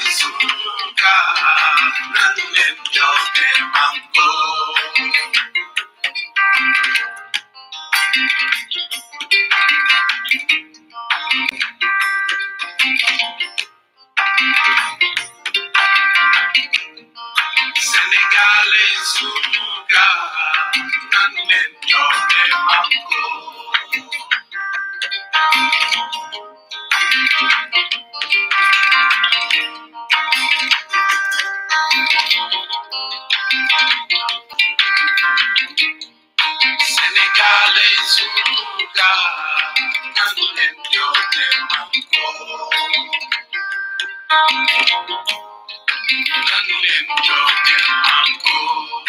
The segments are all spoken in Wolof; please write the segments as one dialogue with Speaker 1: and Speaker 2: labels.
Speaker 1: suka nanen joge mango Senegalese suka nanen joge mango Senegalese suka nanen joge mango nanen joge mango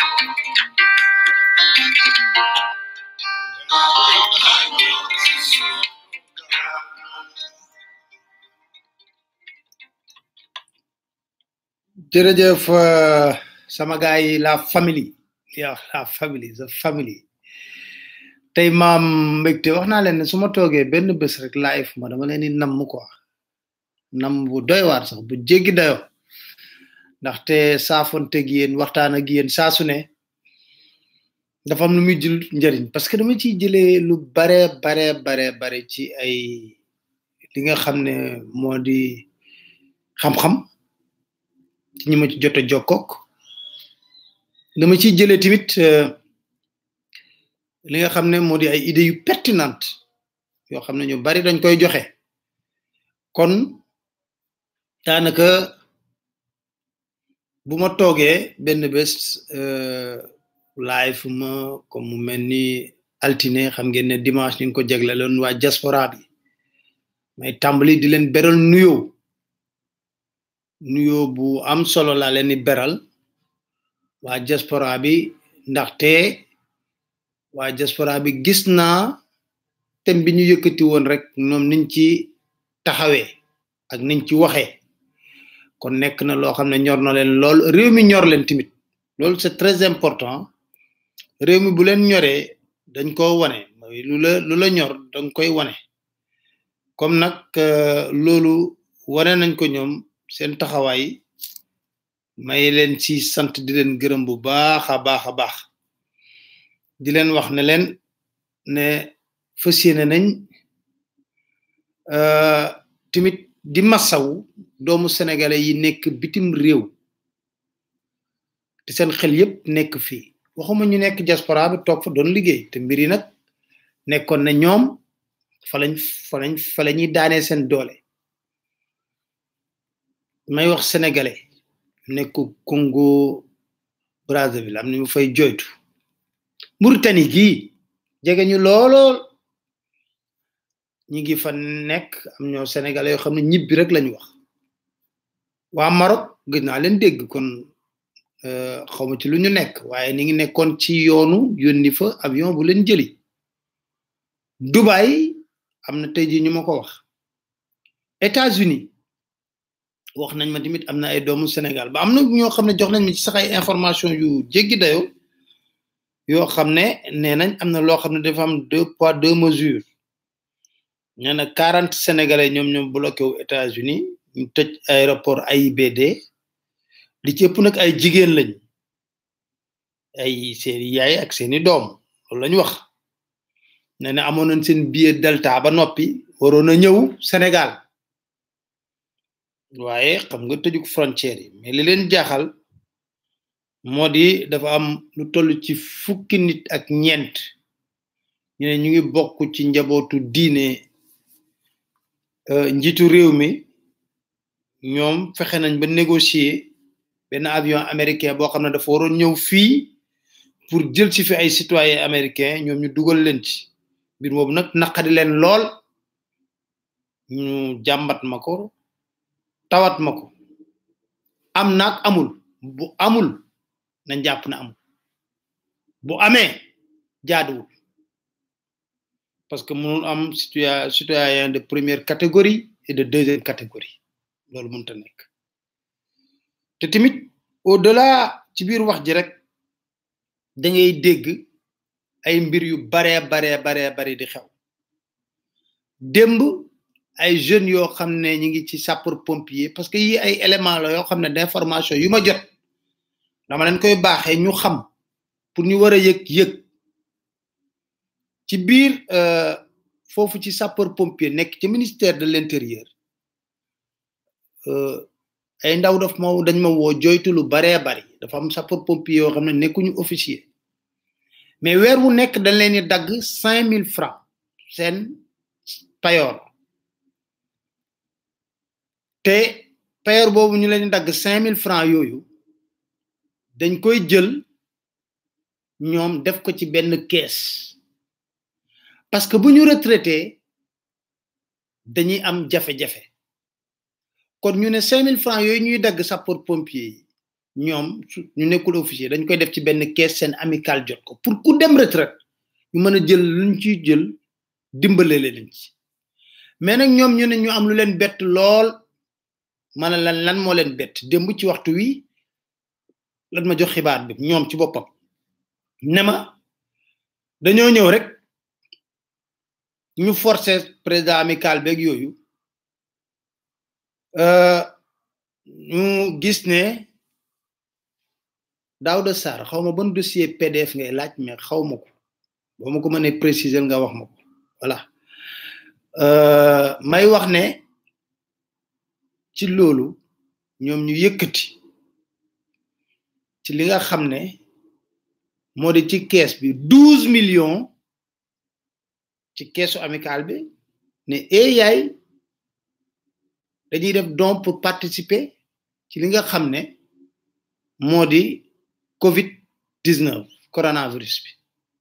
Speaker 2: jërëjëf euh, sama gars yi la famille ya la famille the family tey maam mbégte wax naa leen ne su ma toogee benn bés rek live ma dama leen di namm quoi nam bu doy waar sax bu jéggi dayo ndaxte saafonteeg yéen waxtaan ak yéen saa su ne dafa am lu muy jël njëriñ parce que dama ciy jëlee lu bare bare bare bare ci ay li nga xam ne moo di xam-xam ci ñi ma ci jot a jokkook dama ciy jëlee tamit euh, li nga xam ne moo di ay idées yu pertinente yoo xam ne ñu bari dañ koy joxe kon daanaka bu ma toogee benn bés euh, live ma comme mu mel ni altine xam ngeen ne dimanche ñu ngi ko jagleloon waa diaspora bi may tàmbali di leen beral nuyoo nuyoo bu am solo laa leen di beral waa diaspora bi ndaxte waa diaspora bi gis naa thème bi ñu yëkkati woon rek ñoom niñ ci taxawee ak niñ ci waxee kon nekk na loo xam ne ñor na leen lool réew mi ñor leen tamit loolu c'est très important réew mi bu leen ñoree dañ ko wane mooy lu la lu la ñor danga koy wane comme nag euh, loolu wane nañ ko ñoom seen taxawaay may leen ci sant di leen gërëm bu baax a baax a baax di leen wax ne leen ne fas yéene nañ euh, tamit di massaw doomu sénégalais yi nekk bitim réew te seen xel yépp nekk fii waxuma ñu nekk diaspora bi toog fa doon liggéey te mbir yi nag nekkoon na ñoom fa lañ fa lañ fa la ñuy daanee seen doole may wax sénégalais nekk Congo Brazzaville am na mu fay joytu Mauritanie gii jege ñu loolool ñi ngi fa nekk am ñoo sénégalais yoo xam ne ñibbi rek lañu wax waa Maroc gis naa leen dégg kon euh, xawma ci lu ñu nekk waaye ni ngi nekkoon ci yoonu yónni fa avion bu leen jëli Dubai am na tey jii ñu ma ko wax États-Unis wax nañ ma tamit am na ay doomu Sénégal ba am na ñoo xam ne jox nañ ma ci sax ay information yu jéggi dayo yoo xam ne nee nañ am na loo xam ne dafa am deux poids deux mesures nee na quarante sénégalais ñoom ñoom bloqué wu États-Unis ñu tëj aéroport AIBD li ci ëpp nag ay jigéen lañ ay seeni yaay ak seeni doom loolu lañu wax nee na amoon nañ seen billet Delta ba noppi waroon a ñëw Sénégal waaye xam nga tëjuk frontière yi mais li leen jaaxal moo di dafa am lu toll ci fukki nit ak ñeent ñu ne ñu ngi bokk ci njabootu diine njiitu réew mi ñoom fexe nañ ba négocier benn avion américain boo xam ne dafa waroon ñëw fii pour jël ci fi ay citoyens américains ñoom ñu dugal leen ci mbir boobu nag naqadi leen lool ñu jàmbat ma ko tawat ma ko am naag amul bu amul nañ jàpp na amul bu amee jaaduwul parce que mënul am citoyen citoyen de première catégorie et de deuxième catégorie loolu mënta nekk te tamit au delà ci biir wax ji rek da ngay dégg ay mbir yu baree baree baree bari di xew démb ay jeunes yoo xam ne ñi ngi ci sapeur pompier parce que yi ay éléments la yoo xam ne d'information yu ma jot dama leen koy baaxee ñu xam pour ñu war a yëg yëg ci biir foofu ci sapeur pompier nekk ci ministère de l'intérieur ay ndaw daf ma dañ ma woo joytu lu baree bari dafa am sapeur pompier yoo xam ne nekkuñu officier mais weer wu nekk dañ leen di dagg cinq mille francs seen payoor te payoor boobu ñu leen di dagg cinq mille francs yooyu dañ koy jël ñoom def ko ci benn kees parce que bu ñu retraité dañuy am jafe-jafe kon ñu ne cinq mille francs yooyu ñuy dagg sapeur pompier yi ñoom ñu nekkul officier dañ koy def ci benn kees seen amical jot ko pour ku dem retraite ñu mën a jël luñ ciy jël dimbale leen ci mais nag ñoom ñu ne ñu am lu leen bett lool mana lan lan moo leen bett démb ci waxtu wi lan ma jox xibaar bi ñoom ci boppam ne ma dañoo ñëw rek ñu forcer président amical beeg yooyu ñu gis ne Daouda Sarr xaw ma ban dossier PDF ngay laaj mais xaw ma ko boo ma ko mënee préciser nga wax ma ko voilà may wax ne ci loolu ñoom ñu yëkkati ci li nga xam ne moo di ci kees bi douze millions ci keesu amical bi ne e yaay dañuy def don pour participer ci li nga xam ne moo di covid 19 coronavirus bi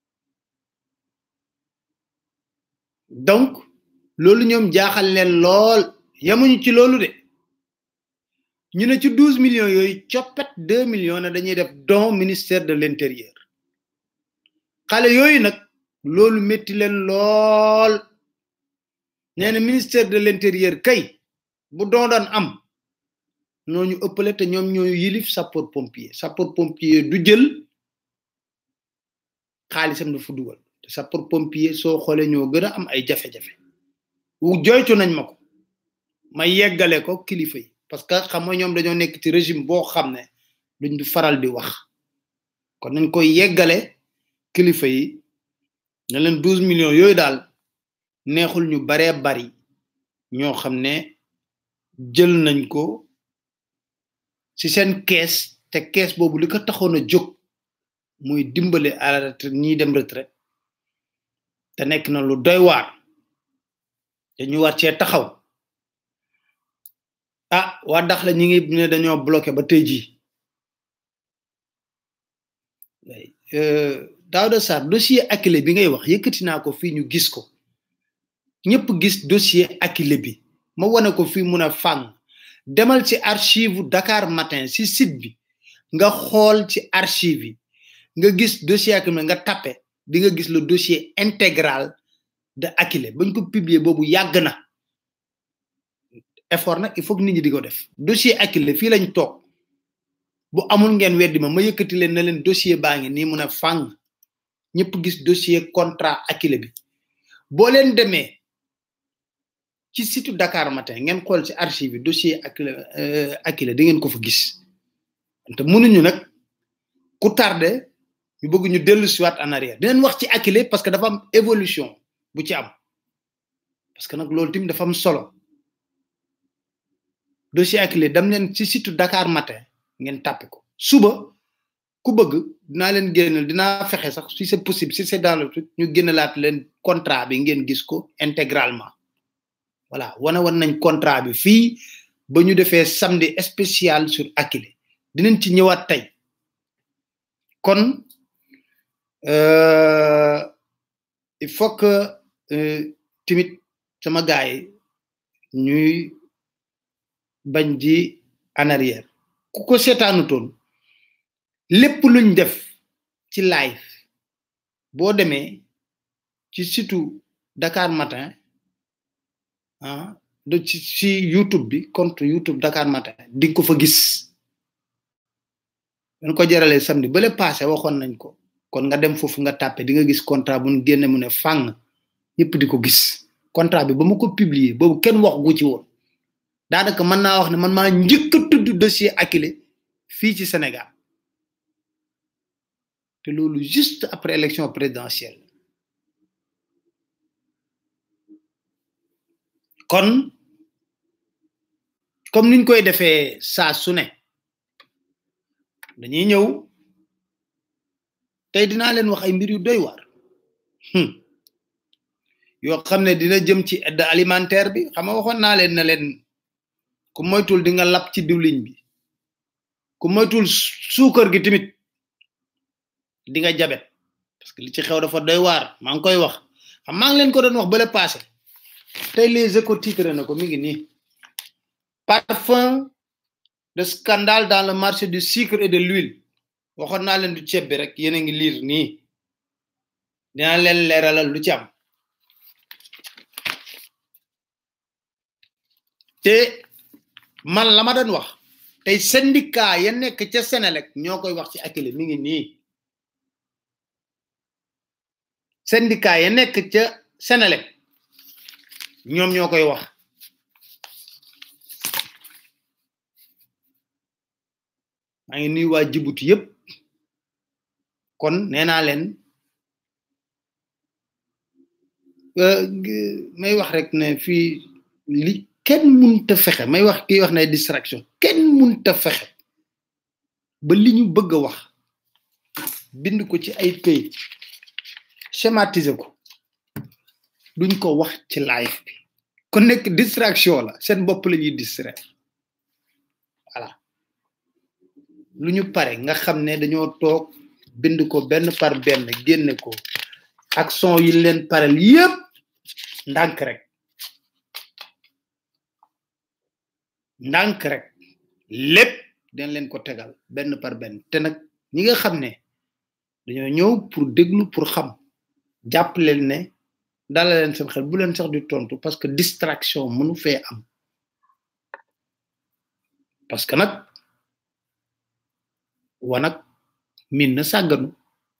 Speaker 2: donc loolu ñoom jaaxal leen lool yamuñu ci loolu de ñu ne ci douze millions yooyu coppet deux millions ne dañuy def don ministère de l'intérieur xale yooyu nag loolu métti leen lool nee na ministère de l'intérieur kay bu don doon am ñooñu ëppale te ñoom ñooy yilif sapeur pompier sapeur pompier du jël xaalisam dafa dugal te sapeur pompier soo xoolee ñoo gën a am ay jafe-jafe wu joytu nañ ma ko ma yeggale ko kilifa yi parce que xam nga ñoom dañoo nekk ci régime boo xam ne duñ du faral di wax kon nañ koy yeggale kilifa yi ne leen douze millions yooyu daal neexul ñu baree bari ñoo xam ne jël nañ ko ci seen kees te kees boobu li ko taxoon a jóg muy dimbale à la retraite ñiy dem retraite te nekk na lu doy waar te ñu war cee taxaw ah waa dax la ñi ngi ne dañoo bloqué ba tey jii Daouda Sarr dossier Akilee bi ngay wax yëkkati naa ko fii ñu gis ko ñëpp gis dossier Akilee bi ma wane ko fii mun a fàng demal ci archive Dakar Matin ci site bi nga xool ci archive yi nga gis dossier Akilee nga tappe di nga gis le dossier intégral de Akilee bañ ko publier boobu yàgg na effort nag il faut que nit ñi di ko def dossier Akilee fii lañ toog bu amul ngeen weddi ma ma yëkkati leen na leen dossier baa ngi nii mun a fàng ñëpp gis dossier contrat Akilee bi boo leen demee ci site Dakar Matin ngeen xool ci archive yi dossier Akilee Akilee da ngeen ko fa gis te mënuñu nag ku tardé ñu bëgg ñu dellu siwaat en arrière dinañ wax ci Akilee parce que dafa am évolution bu ci am parce que nag loolu tamit dafa am solo dossier Akilee dem leen ci site Dakar Matin ngeen tàppe ko suba ku bëgg dinaa leen génneel dinaa fexe sax si c'est possible si c'est dans le truc ñu génnelaat leen contrat bi ngeen gis ko intégralement voilà wane woon nañ contrat bi fii ba ñu defee samedi spécial sur Akilee dinañ ci ñëwaat tey kon il faut que timit sama gaay ñuy bañ di en arrière ku ko seetaanutoon lépp luñ def ci live boo demee ci situ Dakar Matin ah de ci ci YouTube bi compte YouTube Dakar Matin di nga ko fa gis dañ ko jaralee samedi bale passé waxoon nañ ko kon nga dem foofu nga tàppe di nga gis contrat bu ñu génne mu ne fàng ñëpp di ko gis contrat bi ba ma ko publier boobu kenn wax gu ci woon daanaka mën naa wax ne man maa njëkk a tudd dossier Akilee fii ci Sénégal te loolu juste après élection présidentielle kon comme niñ koy defee saa su ne dañuy ñëw tey dinaa leen wax ay mbir yu doy waar yoo xam ne dina jëm ci aide alimentaire bi xam nga waxoon naa leen ne leen ku moytul di nga lap ci diwliñ bi ku moytul suukar gi tamit di nga jabet parce que li ci xew dafa doy waar maa ngi koy wax xam maa ngi leen ko doon wax bale passé tey les échos titre na ko mi ngi nii parfum de scandale dans le marché du sucre et de l'huile waxoon naa leen du ceeb bi rek yéen a ngi liir nii dinaa leen leeralal lu ci am te man la ma doon wax tey syndicat ya nekk ca Sénélec ñoo koy wax ci Akilee mi ngi nii syndicat ya nekk ca Sénélec ñoom ñoo koy wax maa ngi nuyu waa Djibouti yépp kon nee naa leen may wax rek ne fii li kenn munta fexe may wax kii wax ne distraction kenn munta fexe ba li ñu bëgg a wax bind ko ci ay këyit schématiser ko duñ ko wax ci live bi kon nekk distraction la seen bopp la ñuy distraire voilà lu ñu pare nga xam ne dañoo toog bind ko benn par benn génne ko ak son yi leen parel yépp ndànk rek ndànk rek lépp dañ leen ko tegal benn par benn te nag ñi nga xam ne dañoo ñëw pour déglu pour xam jàpp leen ne dala leen seen xel bu leen sax di tontu parce que distraction mënu fee am parce que nag wanak min na sàgganu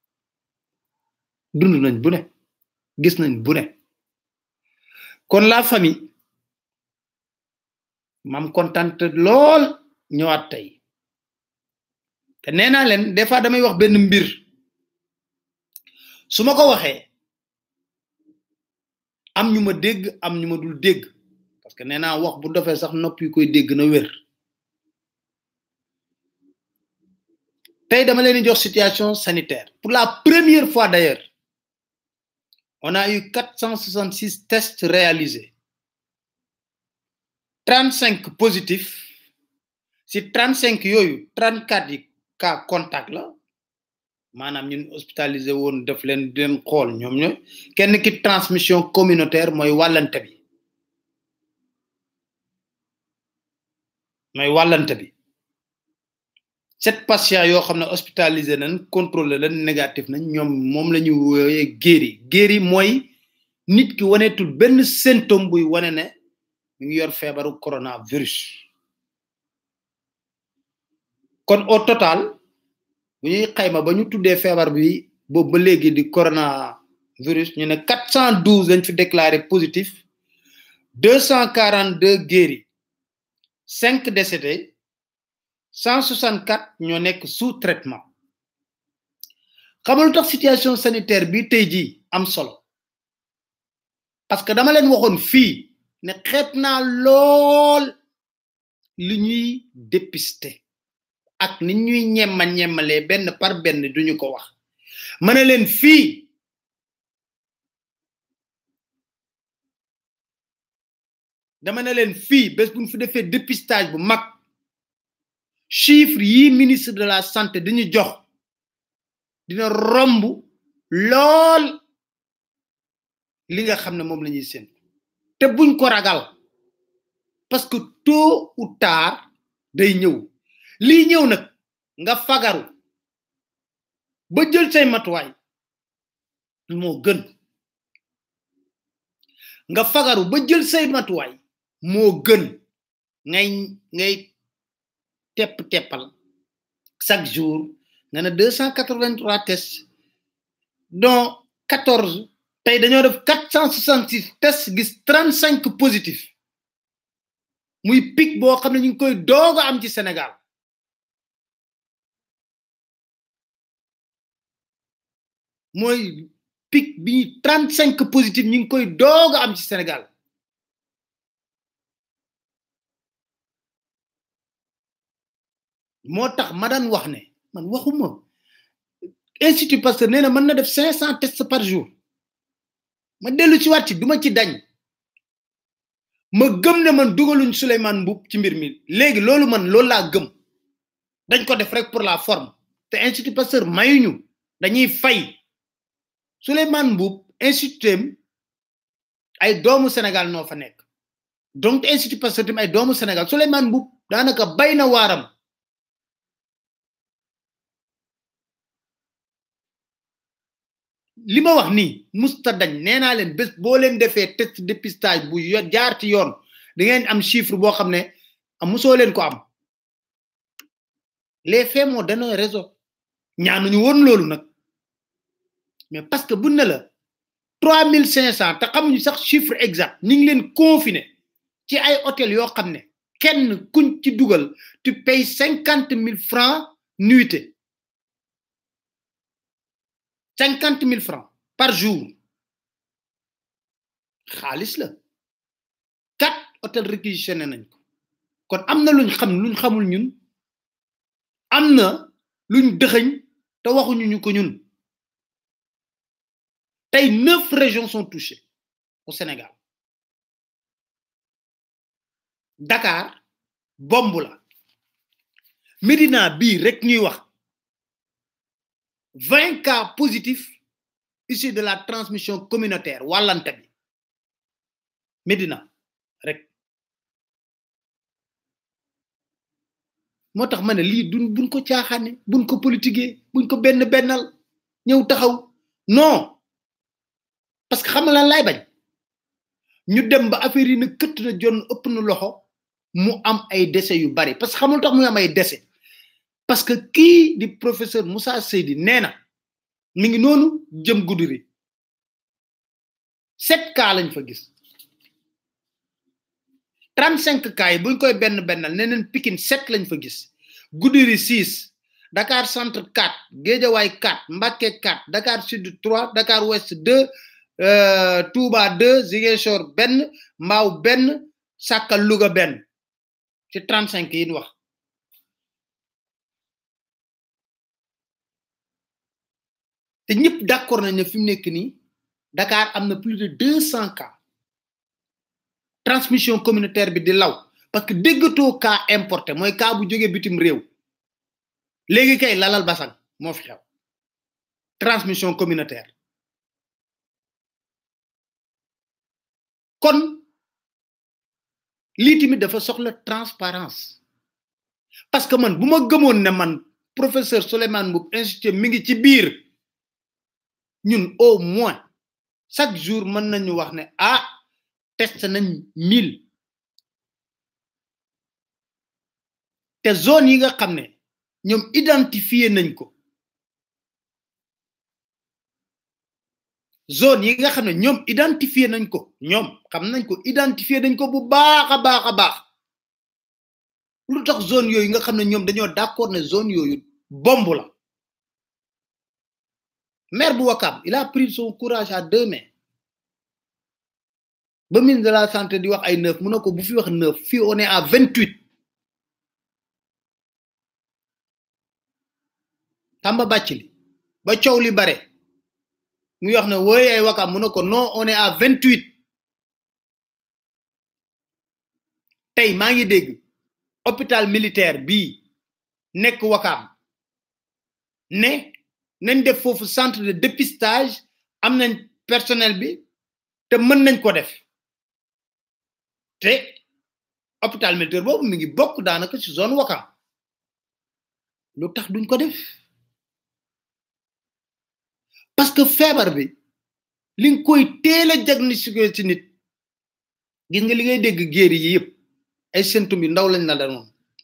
Speaker 2: dund nañ bu ne gis nañ bu ne kon la famille mam contente lool ñëwaat tey te nee naa leen des fois damay wax benn mbir su ma ko waxee am ñu ma dégg am ñu ma dul dégg parce que nee naa wax bu dofee sax nopp yi koy dégg na wér tey dama leen di jox situation sanitaire pour la première fois d'ailleurs on a eu 466 tests réalisés 35 positifs si 35 yooyu 34 yi cas contact la maanaam ñun hospitalisé woon def leen di leen xool ñoom ñooy kenn ki transmission communautaire mooy wàllante bi mooy wàllante bi sept patients yoo xam ne hospitalisé nañ contrôlé leen négatif nañ ñoom moom la ñu wooyee guéri guéri mooy nit ki waneetul benn symptôme buy wane ne mi ngi yor feebaru coronavirus kon au total bu ñuy xayma ba ñu tuddee feebar bi boobu ba léegi di coronavirus ñu ne quatre cent douze lañ fi déclaré positif deux cent quarante deux guéris cinq décédés cent soixante quatre ñoo nekk sous traitement xamalu tax situation sanitaire bi tey jii am solo parce que dama leen waxoon fii ne xeet naa lool li ñuy dépister ak ni ñuy ñemma ñemmalee benn par benn duñu ko wax ma ne leen fii dama ne leen fii bés buñ fi defee dépistage bu mag chiffre yi ministre de la santé dañu jox dina romb lool li nga xam ne moom la ñuy seen te buñ ko ragal parce que tôt ou tard day ñëw lii ñëw nag nga fagaru ba jël say matuwaay moo gën nga fagaru ba jël say matuwaay moo gën ngay ngay tepp teppal chaque jour nga ne deux cent quatre vingt trois tests dont quatorze tey dañoo def quatre cent soixante six test gis trente cinq positif muy pic boo xam ne ñu ngi koy doog a am ci Sénégal mooy pic bi trente cinq positif ñu ngi koy doog a am ci Sénégal moo tax ma daan wax ne man waxuma institut Pasteur nee na mën na def cinq cent tests par jour ma dellu ci waat ci duma ci dañ ma gëm ne man dugaluñ Souleymane Mboup ci mbir mi léegi loolu man loolu laa gëm dañ ko def rek pour la forme te institut Pasteur mayuñu dañuy fay Souleymane Mboup institut ay doomu Sénégal noo fa nekk donc institut Pasteur tam ay doomu Sénégal Souleymane Mboup daanaka bay na waaram li ma wax nii musta dañ nee naa leen bés boo leen defee test dépistage bu jaar ci yoon da ngeen am chiffre boo xam ne musoo leen ko am les faits moo donné raison ñaanuñu woon loolu nag mais parce que bu ne la trois mille cinq cent te xamuñu sax chiffre exact ñu ngi leen confiné ci ay hôtel yoo xam ne kenn kuñ ci dugal tu payes cinquante mille francs nuitée cinquante mille francs par jour xaalis la quatre hôtel réquisitionné nañ ko kon am na luñ xam luñ xamul ñun am na luñ dëxëñ te waxuñu ñu ko ñun tey neuf régions sont touchées au Sénégal Dakar bomb la Médina bii rek ñuy wax 20 cas positifs issus de la transmission communautaire wàllante bi Médina rek moo tax ma ne lii duñ buñ ko caaxaane buñ ko politiquer buñ ko benn bennal ñëw taxaw non parce que xam nga lan lay bañ ñu dem ba affaire yi na këtt na jon ëpp na loxo mu am ay décès yu bari parce que xamul tax muy am ay décès parce que kii di professeur Moussa Seydi nee na mi ngi noonu jëm Goudiri sept cas lañ fa gis trente cinq cas yi buñ koy benn bennal nee neen Pikine sept lañ fa gis Goudiri six Dakar centre quatre Guédiawaye quatre Mbacké quatre Dakar sud trois Dakar ouest deux Touba deux Ziguinchor benn Mbao benn Sakal Louga benn ci trente cinq yi ñu wax te ñëpp d'accord nañ ne fi mu nekk nii Dakar am na plus de deux cent cas transmission communautaire bi di law parce que déggatoo cas importé mooy cas bu jógee bitim réew léegi kay lalal basang moo fi xew transmission communautaire kon lii tamit dafa soxla transparence parce que man bu ma gëmoon ne man professeur Souleymane Mboup institut mi ngi ci biir ñun au moins chaque jour mën nañu wax ne ah test nañ mille te zone yi nga xam ne ñoom identifié nañ ko zone yi nga xam ne ñoom identifié nañ ko ñoom xam nañ ko identifié nañ ko bu baax a baax a baax lu tax zone yooyu nga xam ne ñoom dañoo d'accord ne zone yooyu bomb la maire bu Wakam il a pris son courage à deux mains ba ministre de la santé di wax ay neuf mu ne ko bu fi wax neuf fii on est à vingt huit Tamba Bathily ba coow li bare muy wax ne wooy ay Wakam mu ne ko non on est à vingt huit tey maa ngi dégg hôpital militaire bii nekk Wakam ne nañ def foofu centre de dépistage am nañ personnel bi te mën nañ ko def te hôpital militaire boobu mi ngi bokk daanaka ci zone Wakam lu tax duñ ko def parce que feebar bi li nga koy teel a diagnostiqué ci nit gis nga li ngay dégg géer yi yëpp ay symptômes yu ndaw lañ la danoon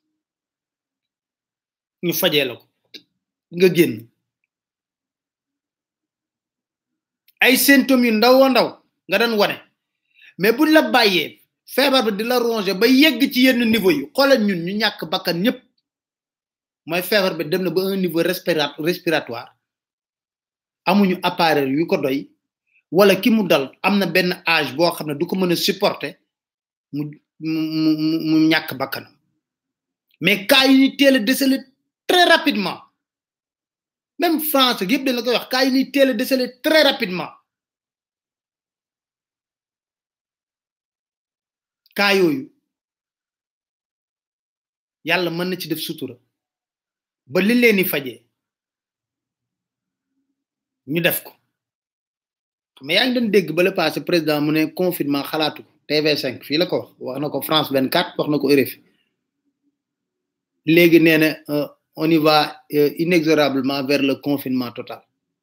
Speaker 2: ñu fajee la ko nga génn ay symptômes yu ndaw ndaw nga doon wane mais buñ la bàyyee feebar bi di la ronger ba yegg ci yenn niveau yi xoolal ñun ñu ñàkk bakkan ñëpp mooy feebar bi dem na ba un niveau respira respiratoire amuñu appareil yu ko doy wala ki mu dal am na benn âge boo xam ne du ko mën a supporter mu mu mu mu ñàkk bakkanam mais cas yi ñuy teel a déceler très rapidement même France yëpp dañ la koy wax cas yi ñuy teel a déceler très rapidement cas yooyu yàlla mën na ci def sutura ba li leen di fajee ñu def ko mais yaa ngi doon dégg ba le passé président mu ne confinement xalaatu ko TV5 fii la ko wax wax na ko France 24 wax na ko RFI léegi nee na on y va inexorablement vers le confinement total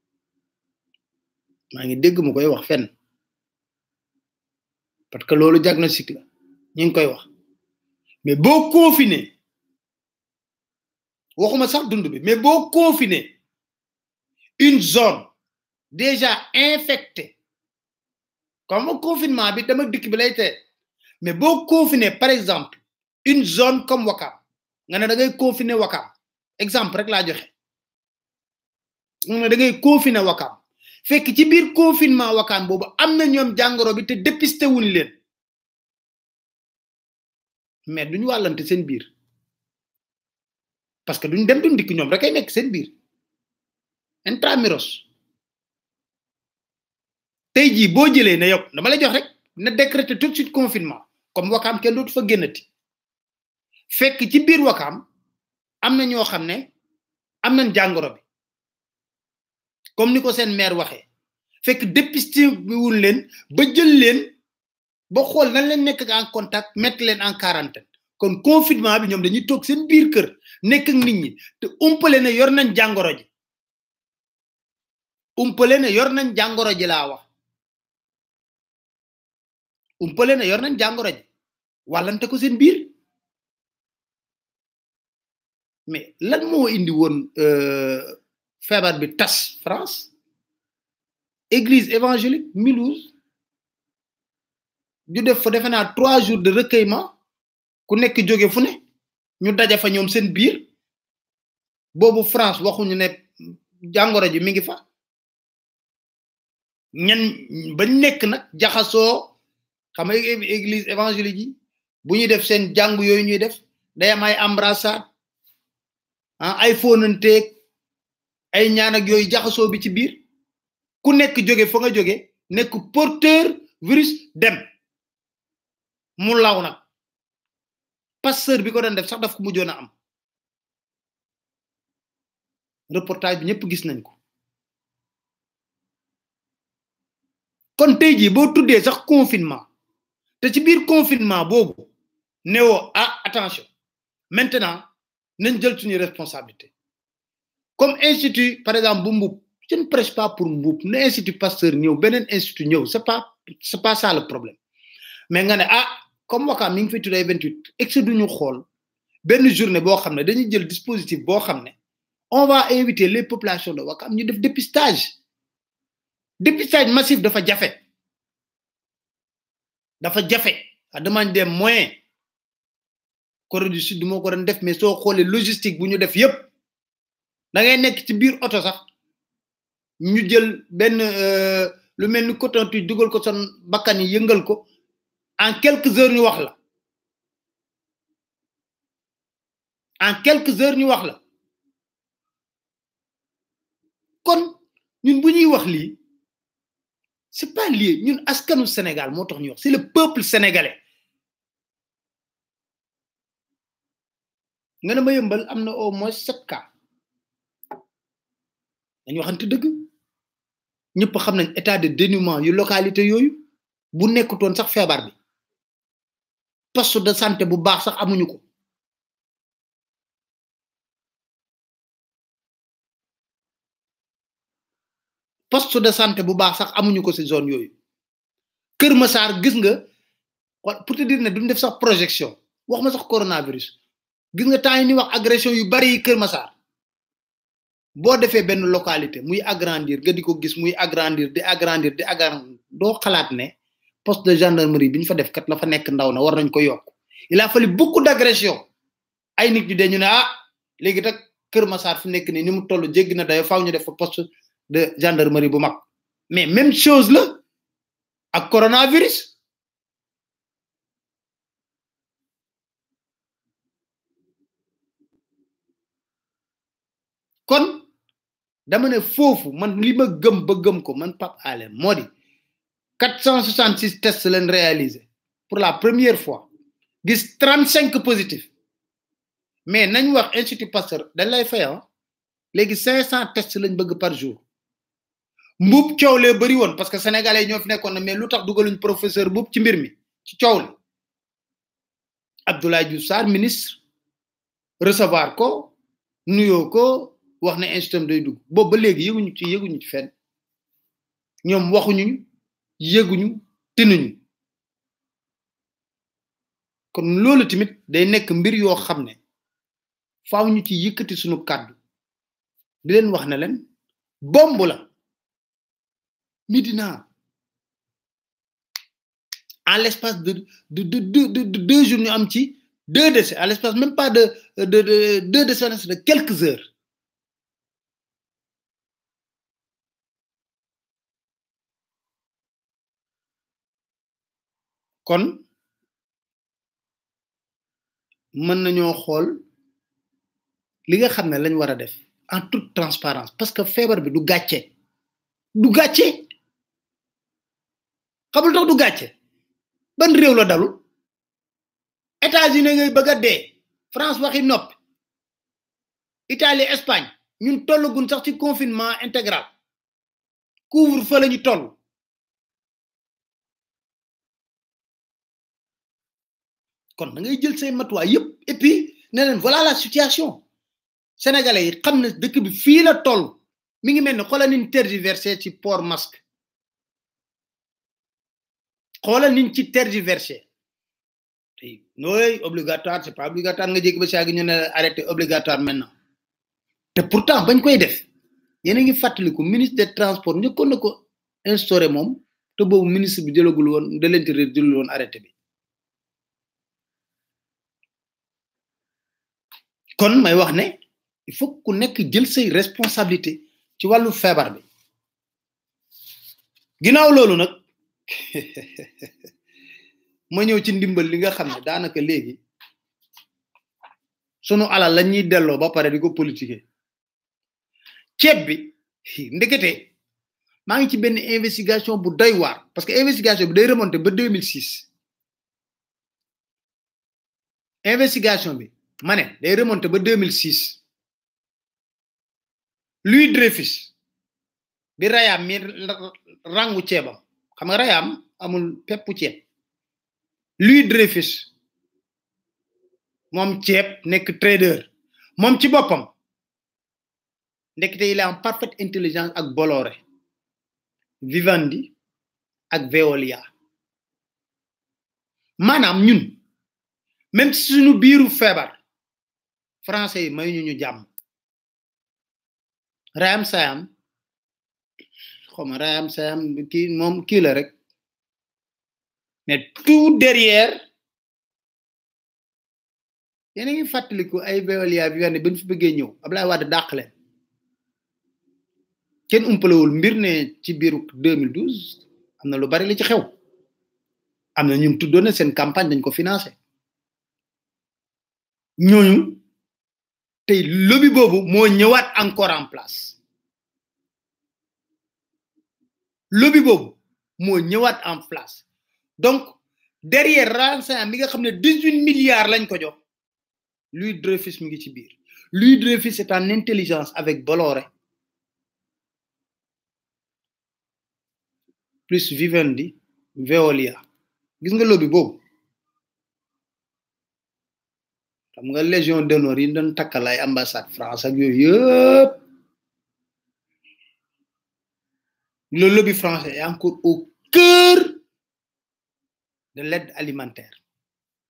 Speaker 2: maa ngi dégg mu koy wax fenn parce que loolu diagnostic la ñu ngi koy wax mais boo confiné waxuma sax dund bi mais boo confiné une zone déjà infectée comme confinement bi dama dikk bi lay tee mais boo confiné par exemple une zone comme Wakam nga ne da ngay confiné Wakam exemple rek laa joxe nga ne da ngay confiné Wakam fekk ci biir confinement Wakam boobu am na ñoom jàngoro bi te dépisté wuñ leen mais duñu wàllante seen biir parce que duñ dem duñ dikk ñoom rek ay nekk seen biir intramuros tey jii boo jëlee ne yow dama lay jox rek na décréter tout de suite confinement comme wakaam kenn dootu fa génnati fekk ci biir wakaam am na ñoo xam ne am nañ jàngoro bi comme ni ko seen maire waxee fekk dépisté bi wul leen ba jël leen ba xool nan leen nekk en contact mettre leen en quarantaine kon confinement bi ñoom dañuy toog seen biir kër nekk ak nit ñi te umpale ne yor nañ jàngoro ji umpale ne yor nañ jàngoro ji laa wax umpale ne yor nañ jàngoro ji wàllante ko seen biir mais lan moo indi woon feebar bi tas France église évangélique Mulhouse ñu def fa defe naa trois jours de recueillement ku nekk jóge fu ne ñu daja fa ñoom seen biir boobu France waxuñu ne jàngoro ji mi ngi fa ñan ba nekk nag jaxasoo xam nga église évangélique yi bu ñuy def seen jàng yooyu ñuy def day am ay embrassade ah ay fóonanteeg ay ñaan ak yooyu jaxasoo bi ci biir ku nekk jóge fa nga jóge nekk porteur virus dem mu law nag pasteur bi ko doon def sax daf ko mujjoon a am reportage bi ñëpp gis nañ ko kon tey jii boo tuddee sax confinement te ci biir confinement boobu newoo ah attention maintenant nañ jël suñu responsabilité comme institut par exemple bu mbub je ne prêche pas pour mbub na institut pasteur ñëw beneen institut ñëw c'est pas c'est pas ça le problème mais nga ne ah comme wakaam mi ngi fi tuddee 28 ex duñu xool benn journée boo xam ne dañuy jël dispositif boo xam ne on va inviter les populations de wakaam ñu def dépistage dépistage massif dafa jafe dafa jafe à demande des moyens Corée du Sud moo ko doon def mais soo xoolee logistique bu ñu def yépp da ngay nekk ci biir oto sax ñu jël benn lu mel ni coton tige dugal ko son bakkan yi yëngal ko en quelques heures ñu wax la en quelques heures ñu wax la kon ñun bu ñuy wax lii c'est pas lié ñun askanu Sénégal moo tax ñu wax c'est le peuple sénégalais nga ne ma yëmbal am na au moins sept cas dañu waxante dëgg ñëpp xam nañ état de dénuement yu localité yooyu bu nekkutoon sax feebar bi poste de santé bu baax sax amuñu ko poste de santé bu baax sax amuñu ko ci zone yooyu Kër Massar gis nga pour te dire ne duñ def sax projection wax ma sax coronavirus gis nga temps yi ni wax agression yu bari yi Kër Massar boo defee benn localité muy agrandir nga di ko gis muy agrandir di agrandir di agrandir doo xalaat ne poste de gendarmerie bi ñu fa def kat la fa nekk ndaw na war nañ ko yokk il a fallu beaucoup d'agression ay nit ñi dañu ne ah léegi nag Kër Massar fu nekk nii ni mu toll jéggi na dayo faaw ñu def fa poste de gendarmerie bu mag mais même chose la ak coronavirus kon dama ne foofu man li ma gëm ba gëm ko man Pape Alé moo di 466 tests leen réalisé pour la première fois gis 35 positifs mais nañ wax institut Pasteur dañ lay fay ah léegi 500 tests lañ bëgg par jour mbub coow lee bëri woon parce que sénégalais ñoo fi nekkoon na mais lu tax dugaluñ professeur mbub ci mbir mi ci coow li Abdoulaye Diouf Sarr ministre recevoir ko nuyoo ko wax ne institut day dugg boobu ba léegi yëguñu ci yëguñu ci fenn ñoom waxuñu yëguñu tinuñu kon loolu tamit day nekk mbir yoo xam ne faaw ñu ci yëkkati suñu kàddu di leen wax ne leen bomb la Médina en l'espace de de de de de de deux jours ñu am ci deux décès à l'espace même pas de de de deux décès de quelques heures kon mën nañoo xool li nga xam ne lañ war a def en toute transparence parce que feebar bi du gàcce du gàcce xamul tax du gàcce ban réew la dalul États-Unis ngay bëgg a dee France waxi noppi Italie Espagne ñun tollagun sax ci confinement intégral couvre-feu la ñu toll kon da ngay jël say matuwaay yëpp et puis ne leen voilà la situation sénégalais yi xam ne dëkk bi fii la toll mi ngi mel ne xoolal niñ tergiversé ci port masque xoolal niñ ci tergiversé nooy obligatoire c'est pas obligatoire nga jékki ba saa gi ñu ne arrêté obligatoire maintenant te pourtant bañ koy def yéen a ngi fàttaliku ministre des transports njëkkoon na ko instauré moom te boobu ministre bi jëlagul woon de l'intérieur jëlul woon arrêté bi kon may wax ne il faut ku nekk jël say responsabilité ci wàllu feebar bi ginnaaw loolu nag ma ñëw ci ndimbal li nga xam ne daanaka léegi sunu alal la ñuy delloo ba pare di ko politiquer ceeb bi ndekete maa ngi ci benn investigation bu doy waar parce que investigation bi day remonter ba 2006 investigation bi ma ne day remonter ba 2006 Louis Dreyfus bi Rayam mi rangu ceebam xam nga Rayam amul peppu ceeb Louis Dreyfus moom ceeb nekk trader moom ci boppam ndekete il est en parfaite intelligence ak Bolloré Vivendi ak Veolia maanaam ñun même si suñu biiru feebar français yi may ñu ñu jàmm Rayam Sayam xawma Rayam Sayam kii moom kii la rek mais tout derrière yéen a ngi fàttaliku ay Veolia bi ne bañ fi bëggee ñëw Abdoulaye Wade dàq leen kenn umpalewul mbir ne ci biiru 2012 am na lu bari li ci xew am na ñun tuddoon na seen campagne dañ ko financé ñooñu tey lobby boobu moo ñëwaat encore en place lobby boobu moo ñëwaat en place donc derrière Rayam mi nga xam ne dix huit milliards lañ ko jox Louis Dreyfus mi ngi ci biir Louis Dreyfus est en intelligence avec Bolloré plus Vivendi Veolia gis nga lobby boobu xam nga légion d'honneur yi doon takkal ay ambassade France ak yooyu yëpp le lobby français est encore au cœur de l'aide alimentaire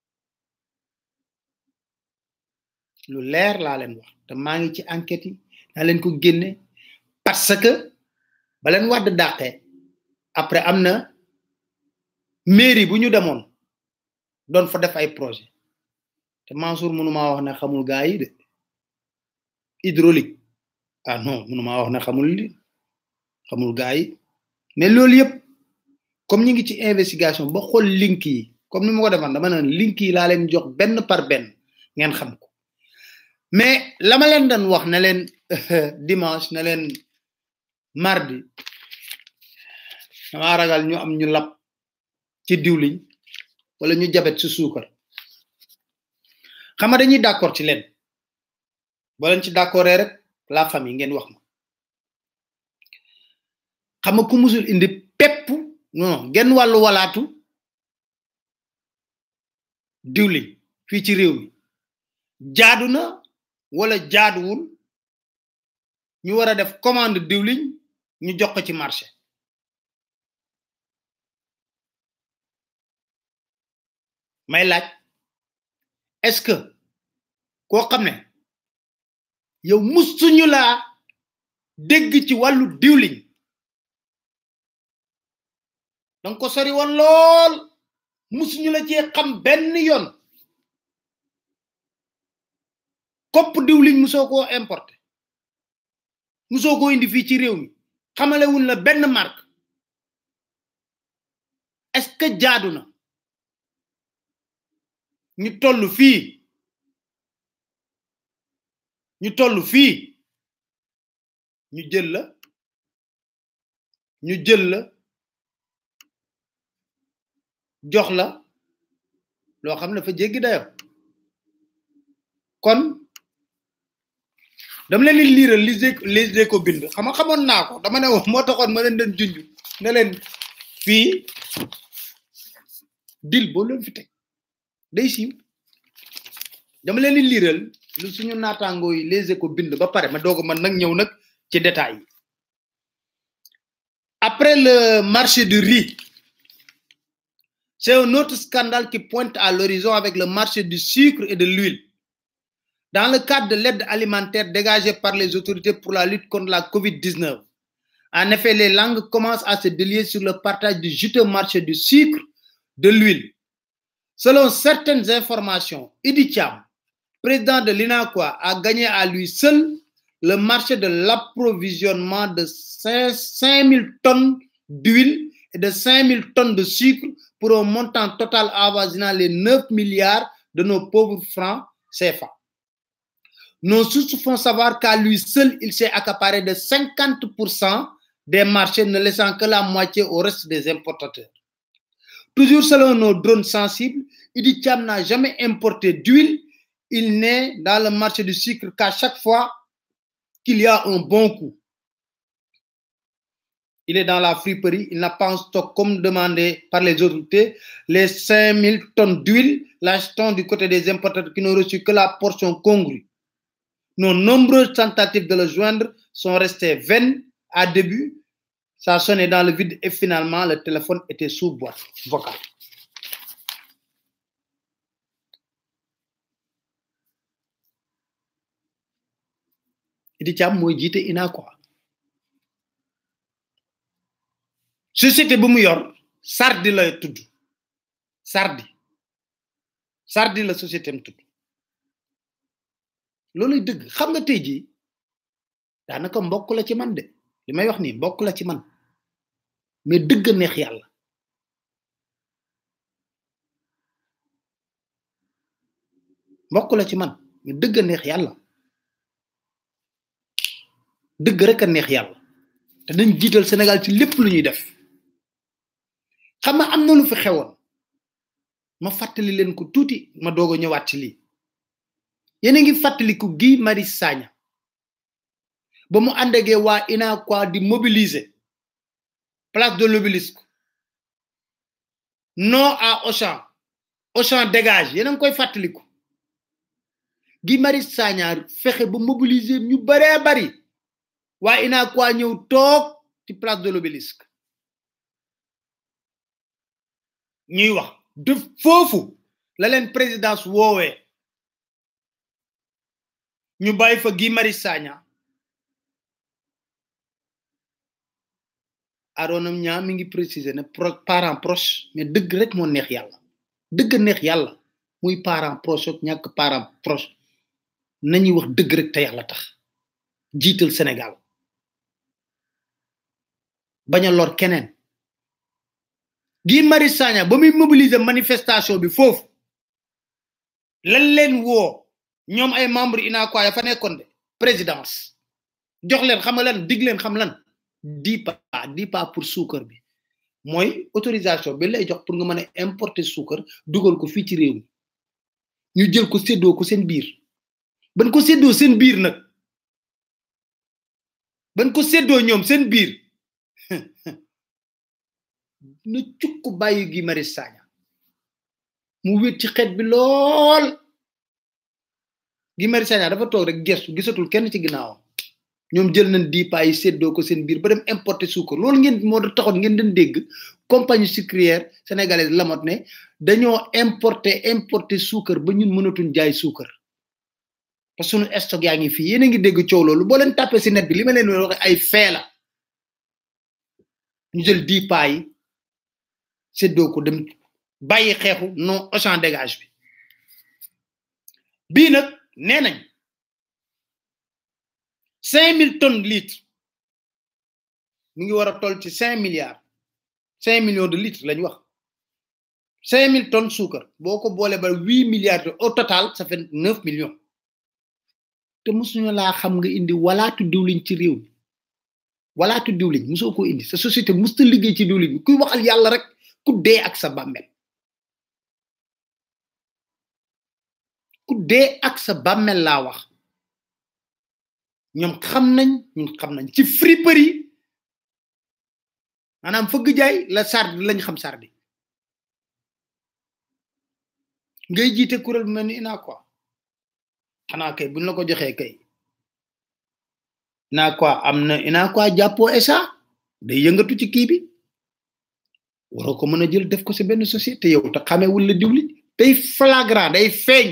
Speaker 2: lu leer laa leen wax te maa ngi ci enquête yi naa leen ko génne parce que ba leen wadd dàqee après am na mairie bu ñu demoon doon fa def ay projet te Mansour mënumaa wax ne xamul gaa yi de hydraulique ah non mënumaa wax ne xamul li xamul gaa yi mais loolu yëpp comme ñu ngi ci investigation ba xool link yi comme ni ma ko defan dama ne link yi laa leen jox benn par benn ngeen xam ko mais la ma leen doon wax ne leen dimanche ne leen mardi dama ragal ñu am ñu lab ci diwliñ wala ñu jabet ci suukar xam nga dañuy d'accord ci leen boo leen ci d'accord rek la famille ngeen wax ma xam nga ku musul indi pepp non genn wàllu walaatu diwliñ fii ci réew mi jaadu na wala jaaduwul ñu war a def commande diwliñ ñu jox ko ci marché may laaj est-ce que koo xam ne yow musuñu laa dégg ci wàllu diwliñ danga ko sori woon lool musuñu la cee xam benn yoon kopp diwliñ musoo koo importé musoo koo indi fii ci réew mi xamalewuñ la benn marque est-ce que jaadu na ñu toll fii ñu toll fii ñu jël la ñu jël la jox la loo xam ne dafa jéggi dayo kon dama leen di liiral li les ko bind xam nga xamoon naa ko dama ne woon moo taxoon ma leen den junj ne leen fii dil boo leen fi teg day siiw dama leen di liiral lu suñu naataangoo yi les ko bind ba pare ma doog man nag ñëw nag ci détails yi après le marché du riz c'est un autre scandale qui pointe à l'horizon avec le marché du sucre et de l'huile dans le cadre de l'aide alimentaire dégagée par les autorités pour la lutte contre la COVID-19. En effet, les langues commencent à se délier sur le partage du juteux marché du sucre, de l'huile. Selon certaines informations, Idi Cham, président de l'INAQUA, a gagné à lui seul le marché de l'approvisionnement de 5000 tonnes d'huile et de 5000 tonnes de sucre pour un montant total avoisinant les 9 milliards de nos pauvres francs CFA. Nos sources font savoir qu'à lui seul, il s'est accaparé de 50% des marchés, ne laissant que la moitié au reste des importateurs. Toujours selon nos drones sensibles, Idi Cham n'a jamais importé d'huile. Il n'est dans le marché du sucre qu'à chaque fois qu'il y a un bon coup. Il est dans la friperie, il n'a pas en stock comme demandé par les autorités. Les 5000 tonnes d'huile, l'achetons du côté des importateurs qui n'ont reçu que la portion congrue. Nos nombreuses tentatives de le joindre sont restées vaines à début. Ça sonnait dans le vide et finalement le téléphone était sous boîte vocale. Idi Cham mooy jiite INACOI société bu mu yor Sardi la tudd Sardi Sardi la société am tudd looluy dëgg xam nga tey jii daanaka mbokk la ci man de li may wax nii mbokk la ci man mais dëgg neex yàlla mbokk la ci man mais dëgg neex yàlla dëgg rek a neex yàlla te dañ jiital Sénégal ci lépp lu ñuy def xam nga am na lu fi xewoon ma fàttali leen ko tuuti ma doog a ñëwaat ci lii yéen a ngi fàttaliku Guy Marius Sagna ba mu àndagee waa UNACOIS di mobiliser place de l'Obélisque non à Auchan Auchan dégage yéen a ngi koy fàttaliku Guy Marius Sagna fexe ba mobiliser ñu baree bari waa UNACOIS ñëw toog ci place de l'Obélisque ñuy wax de foofu la leen présidence woowee ñu bàyyi fa Guy Marius Sagna aronam ñaa mi ngi préciser ne pro parent proche mais dëgg rek moo neex yàlla dëgg neex yàlla muy parent proche ak ñàkk parent proche nañuy wax dëgg rek te yàlla tax jiital Sénégal bañ a lor keneen Guy Marius Sagna ba muy mobiliser manifestation bi foofu lan leen woo ñoom ay membre UNACOIS ya fa nekkoon de présidence jox leen xam nga lan dig leen xam lan dix pas dix pas pour suukar bi mooy autorisation bi lay jox pour nga mën a importer suukar dugal ko fii ci réew mi ñu jël ko séddoo ko seen biir ban ko séddoo seen biir nag ban ko séddoo ñoom seen biir na cukk bàyyi Guy Marius Sagna mu wét ci xeet bi lool Guy Marius Sagna dafa toog rek gestu gisatul kenn ci ginnaawam ñoom jël nañ dix pas yi séddoo ko seen biir ba dem importer suukar loolu ngeen moo taxoon ngeen den dégg compagnie sucrière sénégalaise lamot ne dañoo importer importer suukar ba ñun mënatuñ jaay suukar parce que sunu stock yaa ngi fii yéen a ngi dégg coow loolu boo leen tàppee si net bi li ma leen waxe ay fee la ñu jël dix pas yi séddoo ko dem bàyyi xeexu non Auchan dégage bi bii nag nee nañ cinq mille tonnes litres mu ngi war a toll ci cinq milliards cinq millions de litres lañ wax cinq mille tonnes suukar boo ko boole ba huit milliards au total ça fait neuf millions te mosuñu laa xam nga indi walaatu diwliñ ci réew mi walaatu diwliñ mosoo ko indi sa société musta liggéey ci diwliñ bi kuy waxal yàlla rek ku dee ak sa bàmmel ku dee ak sa bàmmel laa wax ñoom xam nañ ñun xam nañ ci friperie maanaam fëgg jaay la sardi lañ xam sardi ngay jiite kuréel bu mel ni ina quoi xanaa kay buñ la ko joxee kay ina quoi am na ina quoi jàppoo esa day yëngatu ci kii bi waroo ko mën a jël def ko si benn société yow te xamee wul la diwli day flagrant day feeñ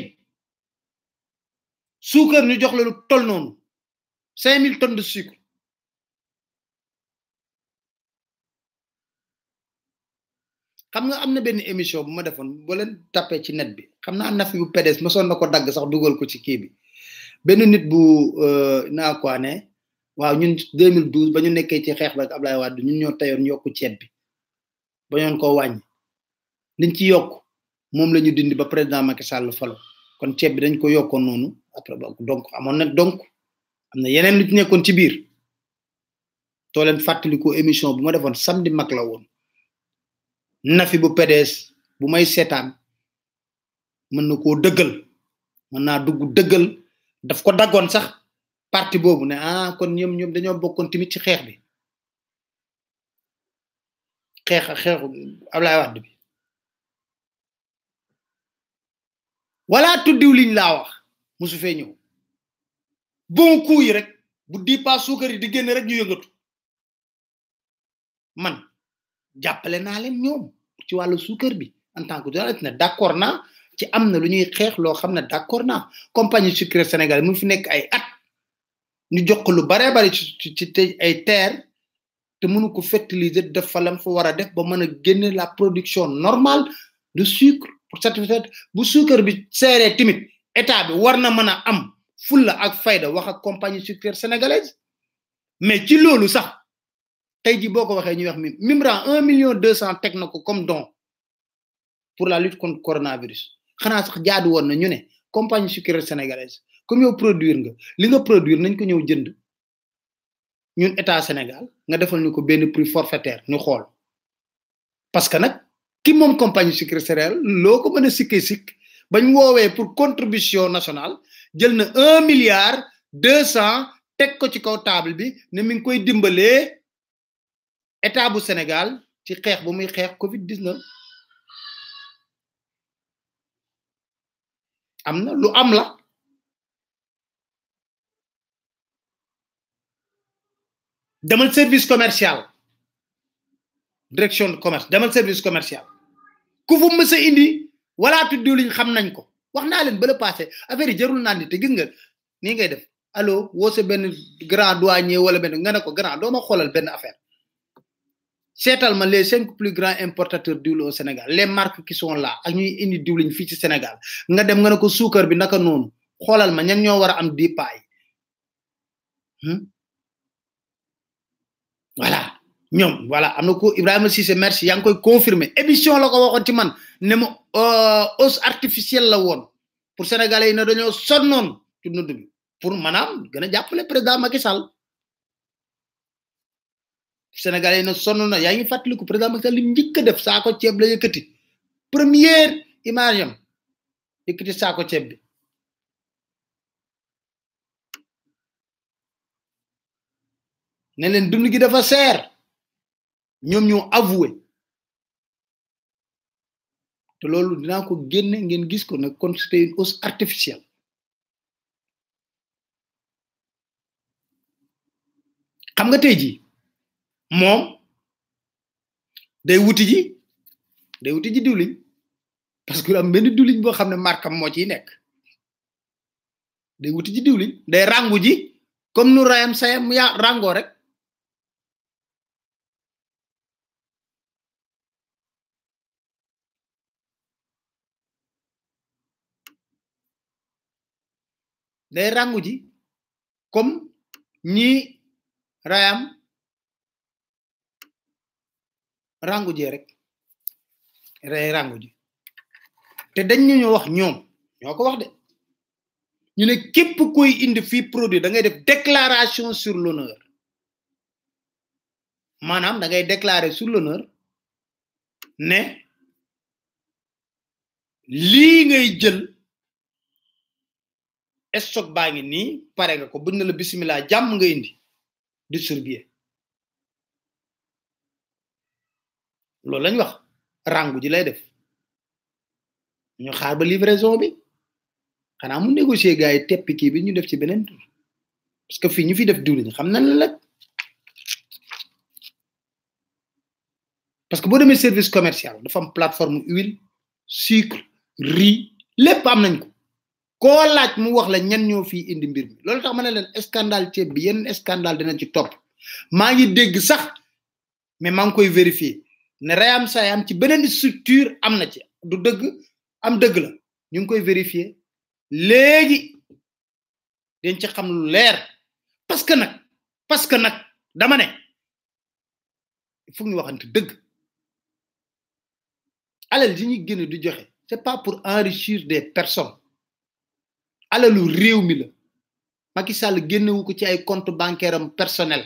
Speaker 2: suukar ñu jox la lu tol noonu cinq mille tonnes de sucre xam nga am na benn émission bu ma defoon boo leen tapé ci net bi xam naa nafi bu PDS ma son na ko dagg sax dugal ko ci kii bi benn nit bu naa quoi ne waaw ñun 2012 ba ñu nekkee ci xeex ba ak Ablaye Wade ñun ñoo tayoon yokku ceeb bi ba ñoon ko wàññi liñ ci yokk moom la ñu dindi ba président Macky Sall falo kon ceeb bi dañ ko yokkoon noonu après donc amoon na donc am na yeneen lu ci nekkoon ci biir too leen fàttaliku émission bu ma defoon samedi mag la woon nafi bu PDS bu may seetaan mën na koo dëggal mën naa dugg dëggal daf ko daggoon sax parti boobu ne ah kon ñoom ñoom dañoo bokkoon tamit ci xeex bi xeex xeexu Ablaye Wade bi wala tuddiw liñ laa wax musu fee ñëw bon coup yi rek bu di pas suukar yi di génn rek ñu yëngatu man jàppale naa leen ñoom ci wàllu suukar bi en tant que journaliste ne d'accord naa ci am na lu ñuy xeex loo xam ne d'accord naa compagnie sucrière sénégalais mu fi nekk ay at ñu jox ko lu baree bari ci ci ci ay terre te mënu ko fertiliser def fa lam fa war a def ba mën a génne la production normale de sucre pour satisfaire bu suukar bi seeree timit état bi war na mën a am fulla ak fayda wax ak compagnie sucrière sénégalaise mais ci loolu sax tey ji boo ko waxee ñuy wax mi Mimran un million deux cent teg na ko comme don pour la lutte contre coronavirus xanaa sax jaadu woon na ñu ne compagnie sucrière sénégalaise comme yow produire nga li nga produire nañ ko ñëw jënd ñun état Sénégal nga defal ñu ko benn prix forfaitaire ñu xool parce que nag ki moom compagnie sucrière céréale loo ko mën a sikkee sikk bañ woowee pour contribution nationale jël na un milliard deux cent teg ko ci kaw table bi ne mi ngi koy dimbalee état bu Sénégal ci xeex bu muy xeex Covid 19 am na lu am la demal service commercial direction de commerce demal service commercial ku fu mës a indi wala tuddiw liñ xam nañ ko wax naa leen ba la passé affaire yi jarul naan ni te gis nga nii ngay def allo woo sa benn grand douanier wala benn nga ne ko grand doo ma xoolal benn affaire seetal ma les cinq plus grands importateurs d'huile au Sénégal les marques qui sont là ak ñuy indi diwliñ fii ci Sénégal nga dem nga ne ko suukar bi naka noonu xoolal ma ñan ñoo war a am di paay voilà ñoom voilà am na ko Ibrahima Cissé merci yaa ngi koy confirmer émission la ko waxoon ci man ne ma hausse artificielle la woon pour sénégalais yi ne dañoo sonnoon ci nudd bi pour maanaam gën a jàppale président Macky Sall sénégalais yi ne sonn na yaa ngi fàttaliku président Macky Sall li njëkk a def saako ceeb la yëkkati première image am yëkkati saako ceeb bi ne leen dund gi dafa seer ñoom ñoo avoué te loolu dinaa ko génne ngeen gis ko nag kon c'était une hausse artificielle xam nga tey jii moom day wuti ji day wuti ji diwliñ parce que am benn diwliñ boo xam ne markam moo ciy nekk day wuti ji diwliñ day rangu ji comme nu rayam sayam ya rangoo rek day rangu ji comme ñi rayam rangu ji rek ray rangu ji te dañ ñu wax ñoom ñoo ko wax de ñu ne képp koy indi fii produit da ngay def déclaration sur l'honneur maanaam da ngay déclarer sur l'honneur ne lii ngay jël stock baa ngi nii pare nga ko buñ na la bismillah jàmm nga indi distribuer loolu lañ wax rangu ji lay def ñu xaar ba livraison bi xanaa mu négocier gars yi teppi kii bi ñu def ci beneen tur parce que fii ñu fi def diwlin xam nañ la nag parce que boo demee service commercial dafa am plateforme huile sucre riz lépp am nañ ko koo laaj mu wax la ñan ñoo fii indi mbir mi loolu tax ma ne leen scandale ceeb bi yenn scandale dina ci topp maa ngi dégg sax mais maa ngi koy vérifier ne rayam sayam ci beneen structure am na ci du dëgg am dëgg la ñu ngi koy vérifier léegi dañ ci xam lu leer parce que nag parce que nag dama ne il faut ñu waxante dëgg alal yi ñuy génn di joxe c'est pas pour enrichir des personnes alalu réew mi la Macky Sall génnewu ko ci ay compte bancaire am personnel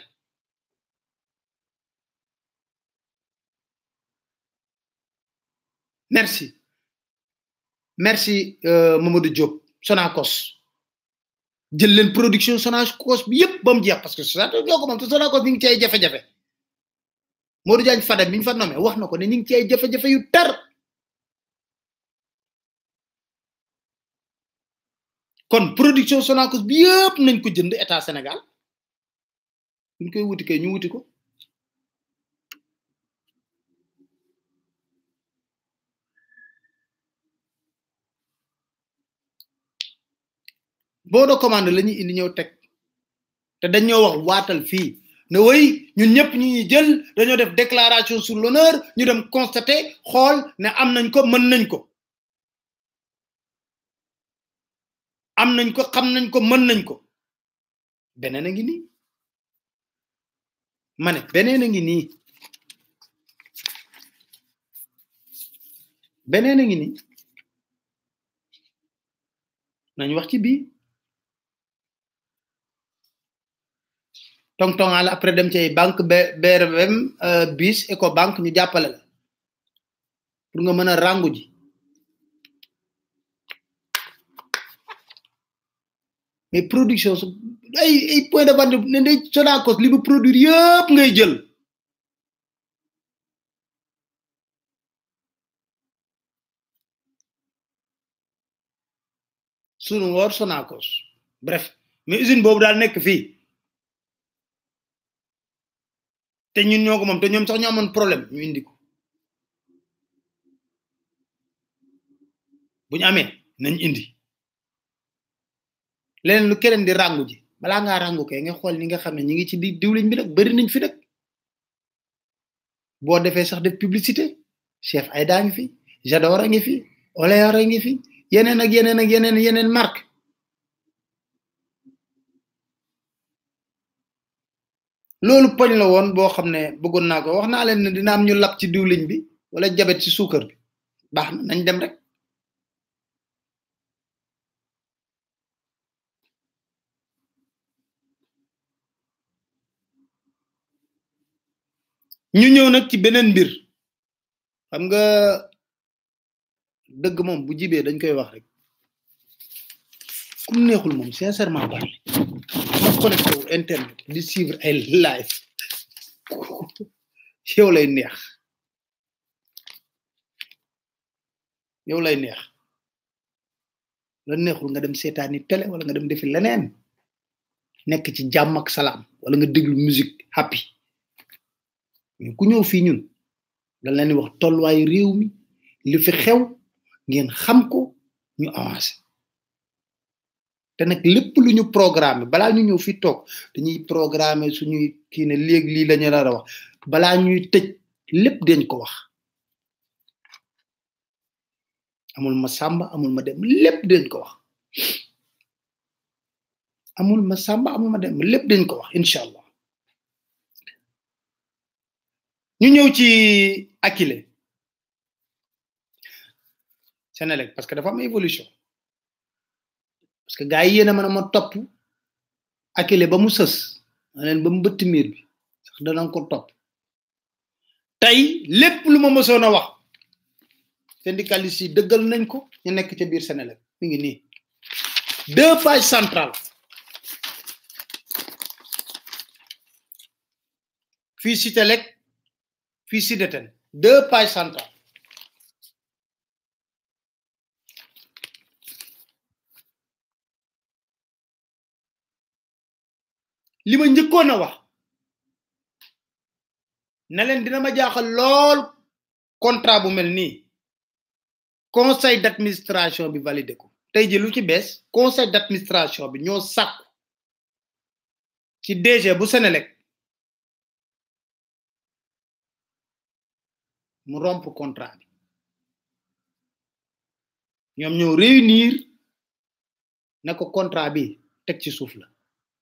Speaker 2: merci merci euh, Mamadou Diop Sonacos jël leen production Sonacos bi yépp ba mu jeex parce que Sonacos ñoo ko moom te Sonacos mi ngi ci ay jafe-jafe Modou Diagne Fada mi ñu fa nommé wax na ko ne ñu ngi ci ay jafe-jafe yu tar kon production Sonacos bi yëpp nañ ko jënd état Sénégal buñ koy wuti kay ñu wuti ko boo de commande la ñuy indi ñëw teg te dañoo wax waatal fii ne way ñun ñëpp ñu ñuy jël dañoo def déclaration sur l'honneur ñu dem constater xool ne am nañ ko mën nañ ko am nañ ko xam nañ ko mën nañ ko beneen a ngi nii ma ne beneen a ngi nii beneen a ngi nii nañ wax ci bii tong tongal après dem ci banque BRM bis Ecobank ñu jàppale la pour nga mën a rangu ji mais production su ay ay point de vente ne day Sonacos li mu produire yëpp ngay jël sunu woor Sonacos bref mais usine boobu daal nekk fii te ñun ñoo ko moom te ñoom sax ñoo amoon problème ñu indi ko bu ñu amee nañ indi leneen lu keneen di rangu ji balaa ngaa rangu kay nga xool ñi nga xam ne ñi ngi ci di diwliñ bi nag bari nañ fi nag boo defee sax def publicité chef Aïda ngi fi Jador a ngi fi Olear a ngi fi yeneen ak yeneen ak yeneen yeneen marque loolu poñ la woon boo xam ne bëggoon naa ko wax naa leen ne dina am ñu lab ci diwliñ bi wala jabet ci suukar bi baax na nañ dem rek ñu ñëw nag ci beneen mbir xam nga dëgg moom bu jibee dañ koy wax rek kum neexul moom sincèrement parlé ma connecté wu internet di suivre ay live yow lay neex yow lay neex la neexul nga dem seetaani télé wala nga dem defi leneen nekk ci jàmm ak salaam wala nga déglu musique happy mais ku ñëw fii ñun dañ leen di wax tolluwaayu réew mi li fi xew ngeen xam ko ñu avancé te nag lépp lu ñu programme balaa ñu ñëw fi toog dañuy programme suñuy kii ne léegi lii lañu nar a wax balaa ñuy tëj lépp dañ ko wax amul ma sàmba amul ma dem lépp dañ ko wax amul ma sàmba amul ma dem lépp dañ ko wax incha allah ñu ñëw ci Akile Senelec parce que dafa am évolution parce que gars yi yéen a mën a ma topp Akile ba mu sës ma leen ba mu bëtt miir bi sax danañ ko topp tey lépp lu ma mësoon a wax syndicalistes yi dëggal nañ ko ñu nekk ca biir Senelec mi ngi nii deux pages centrales fii Citelec fii Sideten deux pages centrales li ma njëkkoon a wax ne leen dina ma jaaxal lool contrat bu mel nii conseil d'administration bi validé ko tey ji lu ci bees conseil d'administration bi ñoo sàkku ci DG bu Senelec mu rompre contrat bi ñoom ñoo réunir ne ko contrat bi teg ci suuf la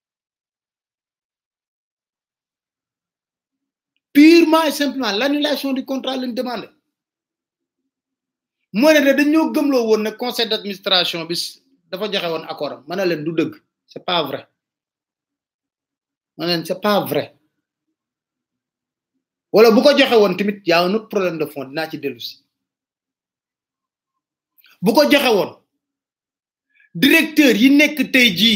Speaker 2: purement et simplement l'annulation du contrat lañ demandé moo ne de dañoo gëmloo woon ne conseil d'administration bi dafa joxe woon accord am ma ne leen du dëgg c'est pas vrai ma ne leen c'est pas vrai wala bu ko joxe woon tamit y a un autre problème de fond dinaa ci dellu si bu ko joxe woon directeur yi nekk tey jii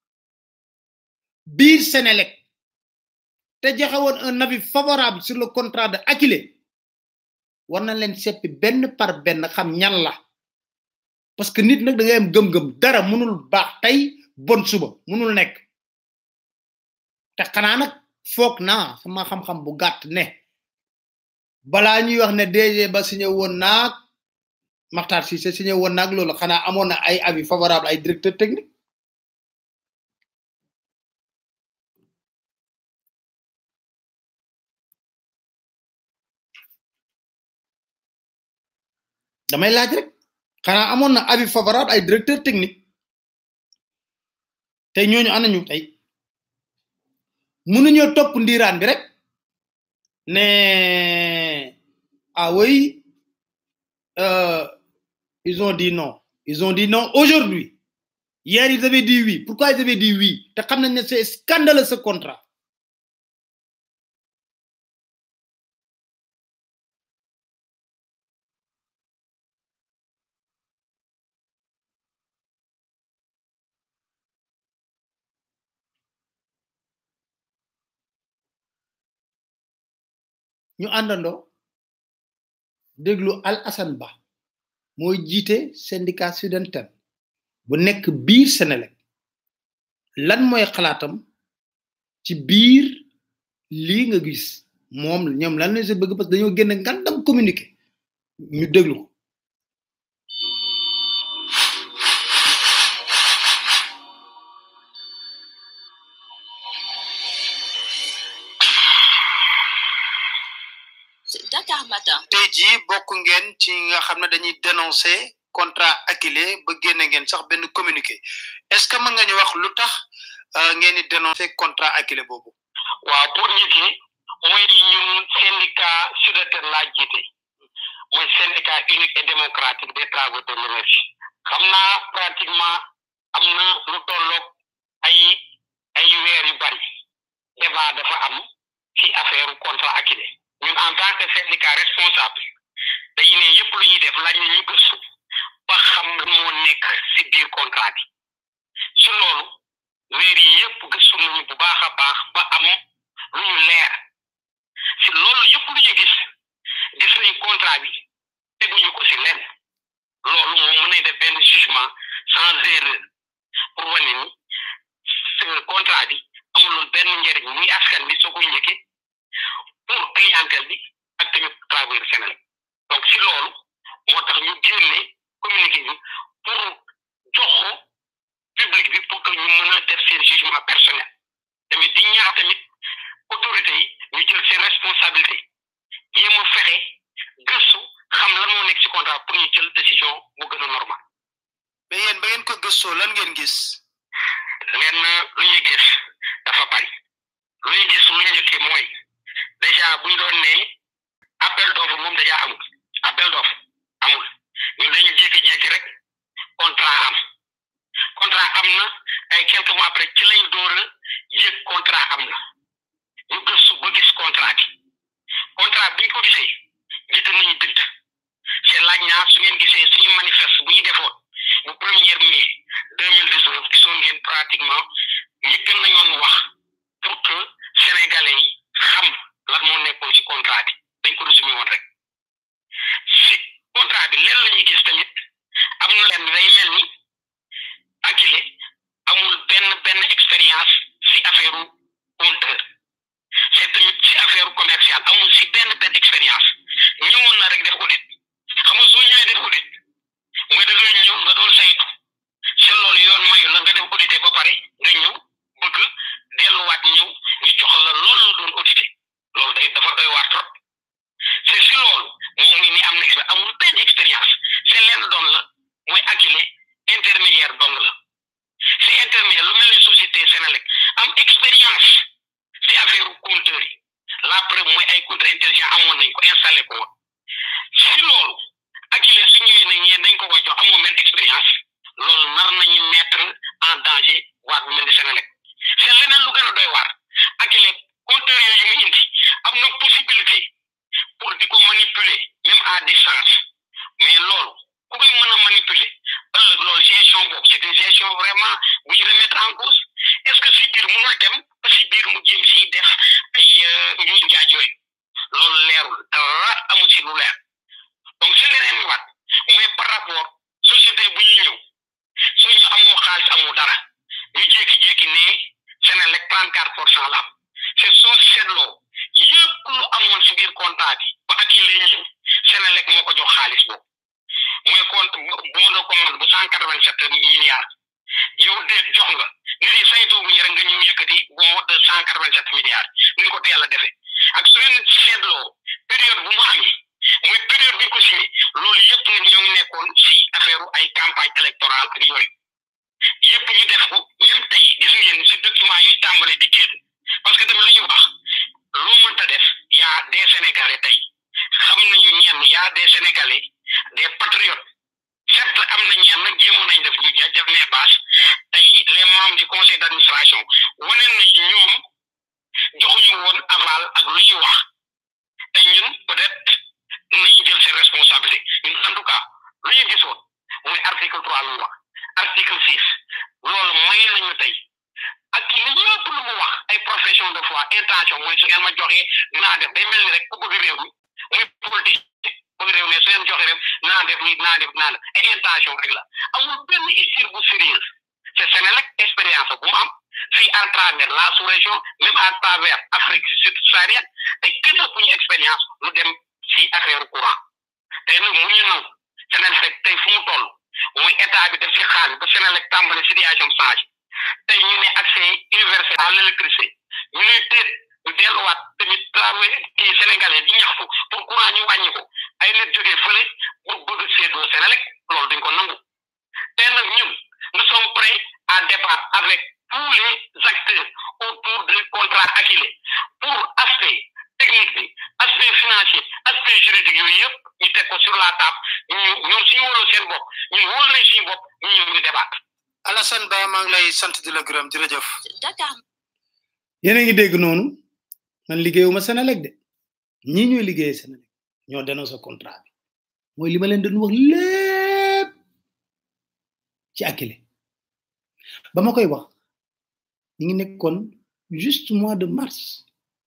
Speaker 2: biir Senelec te joxe woon un avis favorable sur le contrat de Akile war na leen seppi benn par benn xam ñan la parce que nit nag da ngay am gëm-gëm dara mënul baax tey bon suba mënul nekk te xanaa nag foog naa sama xam-xam bu gàtt ne balaa ñuy wax ne DG ba signé woon naag Makhtar Cissé signé woon naag loolu xanaa amoon na ay avis favorable ay directeur technique damay laaj rek xanaa amoon na avis favorable ay directeur technique tey ñooñu anañu tey mënuñoo topp ndiiraan bi rek ne ah oui euh, ils ont dit non ils ont dit non aujourd'hui hier ils avaient dit oui pourquoi ils avaient dit oui te xam nañ ne c'est scandaleux ce contrat ñu àndandoo déglu Al Hassan Ba mooy jiite syndicat Sudenten bu nekk biir Senelec lan mooy xalaatam ci biir lii nga gis moom ñoom lan la si bëgg parce que dañoo génn ngandam communiqué ñu déglu ko
Speaker 3: Dakar Matin.
Speaker 2: tey jii bokk ngeen ci nga xam ne dañuy dénoncer contrat Akilee ba génne ngeen sax benn communiqué est-ce que mën nga ñu wax lu tax ngeen di dénoncer contrat Akilee boobu.
Speaker 4: waaw pour nit yi mooy ñun syndicat SUDETER laa jiite mooy syndicat unique et démocratique des travaux de l'énergie xam naa pratiquement am na lu tolloog ay ay weer yu bari débat dafa am ci affaire contrat Akilee ñun en tant que syndicat responsable dañu ne yëpp lu ñuy def laaj na ñu gëstu ba xam moo nekk ci biir contrat bi su loolu weer yi yëpp gëstu nañu bu baax a baax ba am lu ñu leer si loolu yëpp lu ñu gis gis nañ contrat bi teguñu ko si lenn loolu moom mën nañ def benn jugement sans erreur pour wane ni ce contrat bi amuloon benn njëriñ muy askan bi soo koy njëkkee pour clientèle bi ak tamit travailleur Sénégal donc si loolu moo tax ñu génne communiqué bi pour jox ko public bi pour que ñu mën a def seen jugement personnel tamit di ñaax tamit autorité yi ñu jël seen responsabilité yéem a fexe gëstu xam lan moo nekk ci contrat pour ñu jël décision bu gën a normal
Speaker 2: mais yéen ba ngeen ko gëstoo lan ngeen gis.
Speaker 4: lenn lu ñuy gis dafa bari lu ñuy gis lu njëkkee mooy déjà bu ñu doon ne appel d'offre moom déjà amul appel d'offre amul ñun dañu jékki-jékki rek contrat am contrat am na ay quelques mois après ci lañ door a yëg contrat am na ñu gëstu ba gis contrat bi contrat bi ñu ko gisee jiite nañu bind c'est laaj naa su ngeen gisee suñu manifeste bu ñu defoon bu premier mai deux mille dix neuf gisoon ngeen pratiquement njëkk nañoon wax pour que sénégalais yi xam lan moo nekkoon ci contrat bi dañ ko résumé woon rek si contrat bi leen la ñuy gis tamit am na leen day mel ni Akilee amul benn benn expérience si affaire compteur c'est tamit si affaire commerciale amul si benn benn expérience ñëwoon na rek def audit xam nga soo ñëwee def audit mooy da ngay ñëw nga doon saytu si loolu yoon mayu la nga def audité ba pare nga ñëw bëgg delluwaat ñëw ñu jox la loolu la doon audité loolu day dafa doy waar trop c'est si loolu moom muy ni am na expérience amul benn expérience c'est leen doon la mooy Akilee intermédiaire dong la si intermédiaire lu mel ni société Sénélec am expérience si affaire compteur yi la preuve mooy ay compteur intelligent amoon nañ ko installé ko woon si loolu Akilee su ñëwee nañ ñeen dañ ko ko jox amoo benn expérience loolu nar nañu mettre en danger waat bu mel ni Sénélec c'est leneen lu gën a doy waar Akilee compteur yooyu mu indi am na possibilité pour di ko manipuler même à distance mais loolu ku koy mën a manipuler ëllëg loolu gestion boobu c'est une gestion vraiment bu ñu remettre en cause est-ce que si biir mënul dem ba si biir mu jéem si def ay njuuj njaaj yooyu loolu leerul dara amul si lu leer donc si leneen waat mooy par rapport société bu ñuy ñëw soo ñu amoo xaalis amoo dara ñu jékki-jékki ne Sénélec 34 pour cent la am c'est soo seetloo yëpp lu amoon si biir contrat bi ba Akilee ñëw Sénélec moo ko jox xaalis boobu mooy compte bon de commande bu cent quatre vingt sept milliards yow déet jox nga nit yi saytu bu ñu rek nga ñëw yëkkati bon de cent quatre vingt sept milliards ni ko teel a defee ak su ngeen seetloo période bu mu amee mooy période bi ko signé loolu yëpp nit ñoo ngi nekkoon si affaire ay campagne électorale ak yooyu yëpp ñu def ko même tey gis ngeen si document yuy tàmbale di génn parce que tamit lu ñu wax loo mënta def yaa des sénégalais tey xam nañu ñenn yaa des sénégalais des patriotes certes am na ñenn nag jéemoon nañ def ñu def les bases tey les membres du conseil d'administration wane nañu ñoom joxuñu woon aval ak lu ñuy wax te ñun peut-être nañu jël seen responsabilité ñun en tout cas lu ñu gisoon mooy article trois lu wax article six loolu may nañu tey ak li ñëpp lu mu wax ay profession de foi intention mooy su ngeen ma joxee dinaa def day mel ni rek ku bëgg réew mi muy politique bëgg réew mi su ngeen joxe rek naa def nii naa def naa def ay intention rek la amul benn histoire bu sérieuse c'est Sénélec expérience bu mu am fii à travers la sous-région même à travers Afrique subsaharienne te kenn ku ñu expérience lu dem si affaire courant tey nag mu ñu nangu Sénélec tey fu mu toll mooy état bi def si xaalis ba Sénélec tàmbali situation change tey ñu ne accès universel à l'électricité ñu ne déet ñu delluwaat tamit travail kii sénégalais di ñaxtu pour courant ñu wàññi ko ay nit jógee fële pour bëgg séddoo Sénélec loolu duñ ko nangu te nag ñun nous sommes prêts à débattre avec tous les acteurs autour du contrat acquis pour aspect technique bi aspect financier aspect juridique yooyu yëpp ñu teg ko sur la table ñu ñoom suñu wóoloo seen bopp ñu wóol nañ suñu bopp ñu ñëw ñu débat
Speaker 2: Alassane Ba maa ngi lay sant di la gërëm jërëjëf
Speaker 3: Dakar
Speaker 2: yéen a ngi dégg noonu man liggéeyuma Sénélec de ñii ñooy liggéey Sénélec ñoo dénoncé contrat bi mooy li ma leen doon wax lépp ci Akilee ba ma koy wax ñi ngi nekkoon juste mois de mars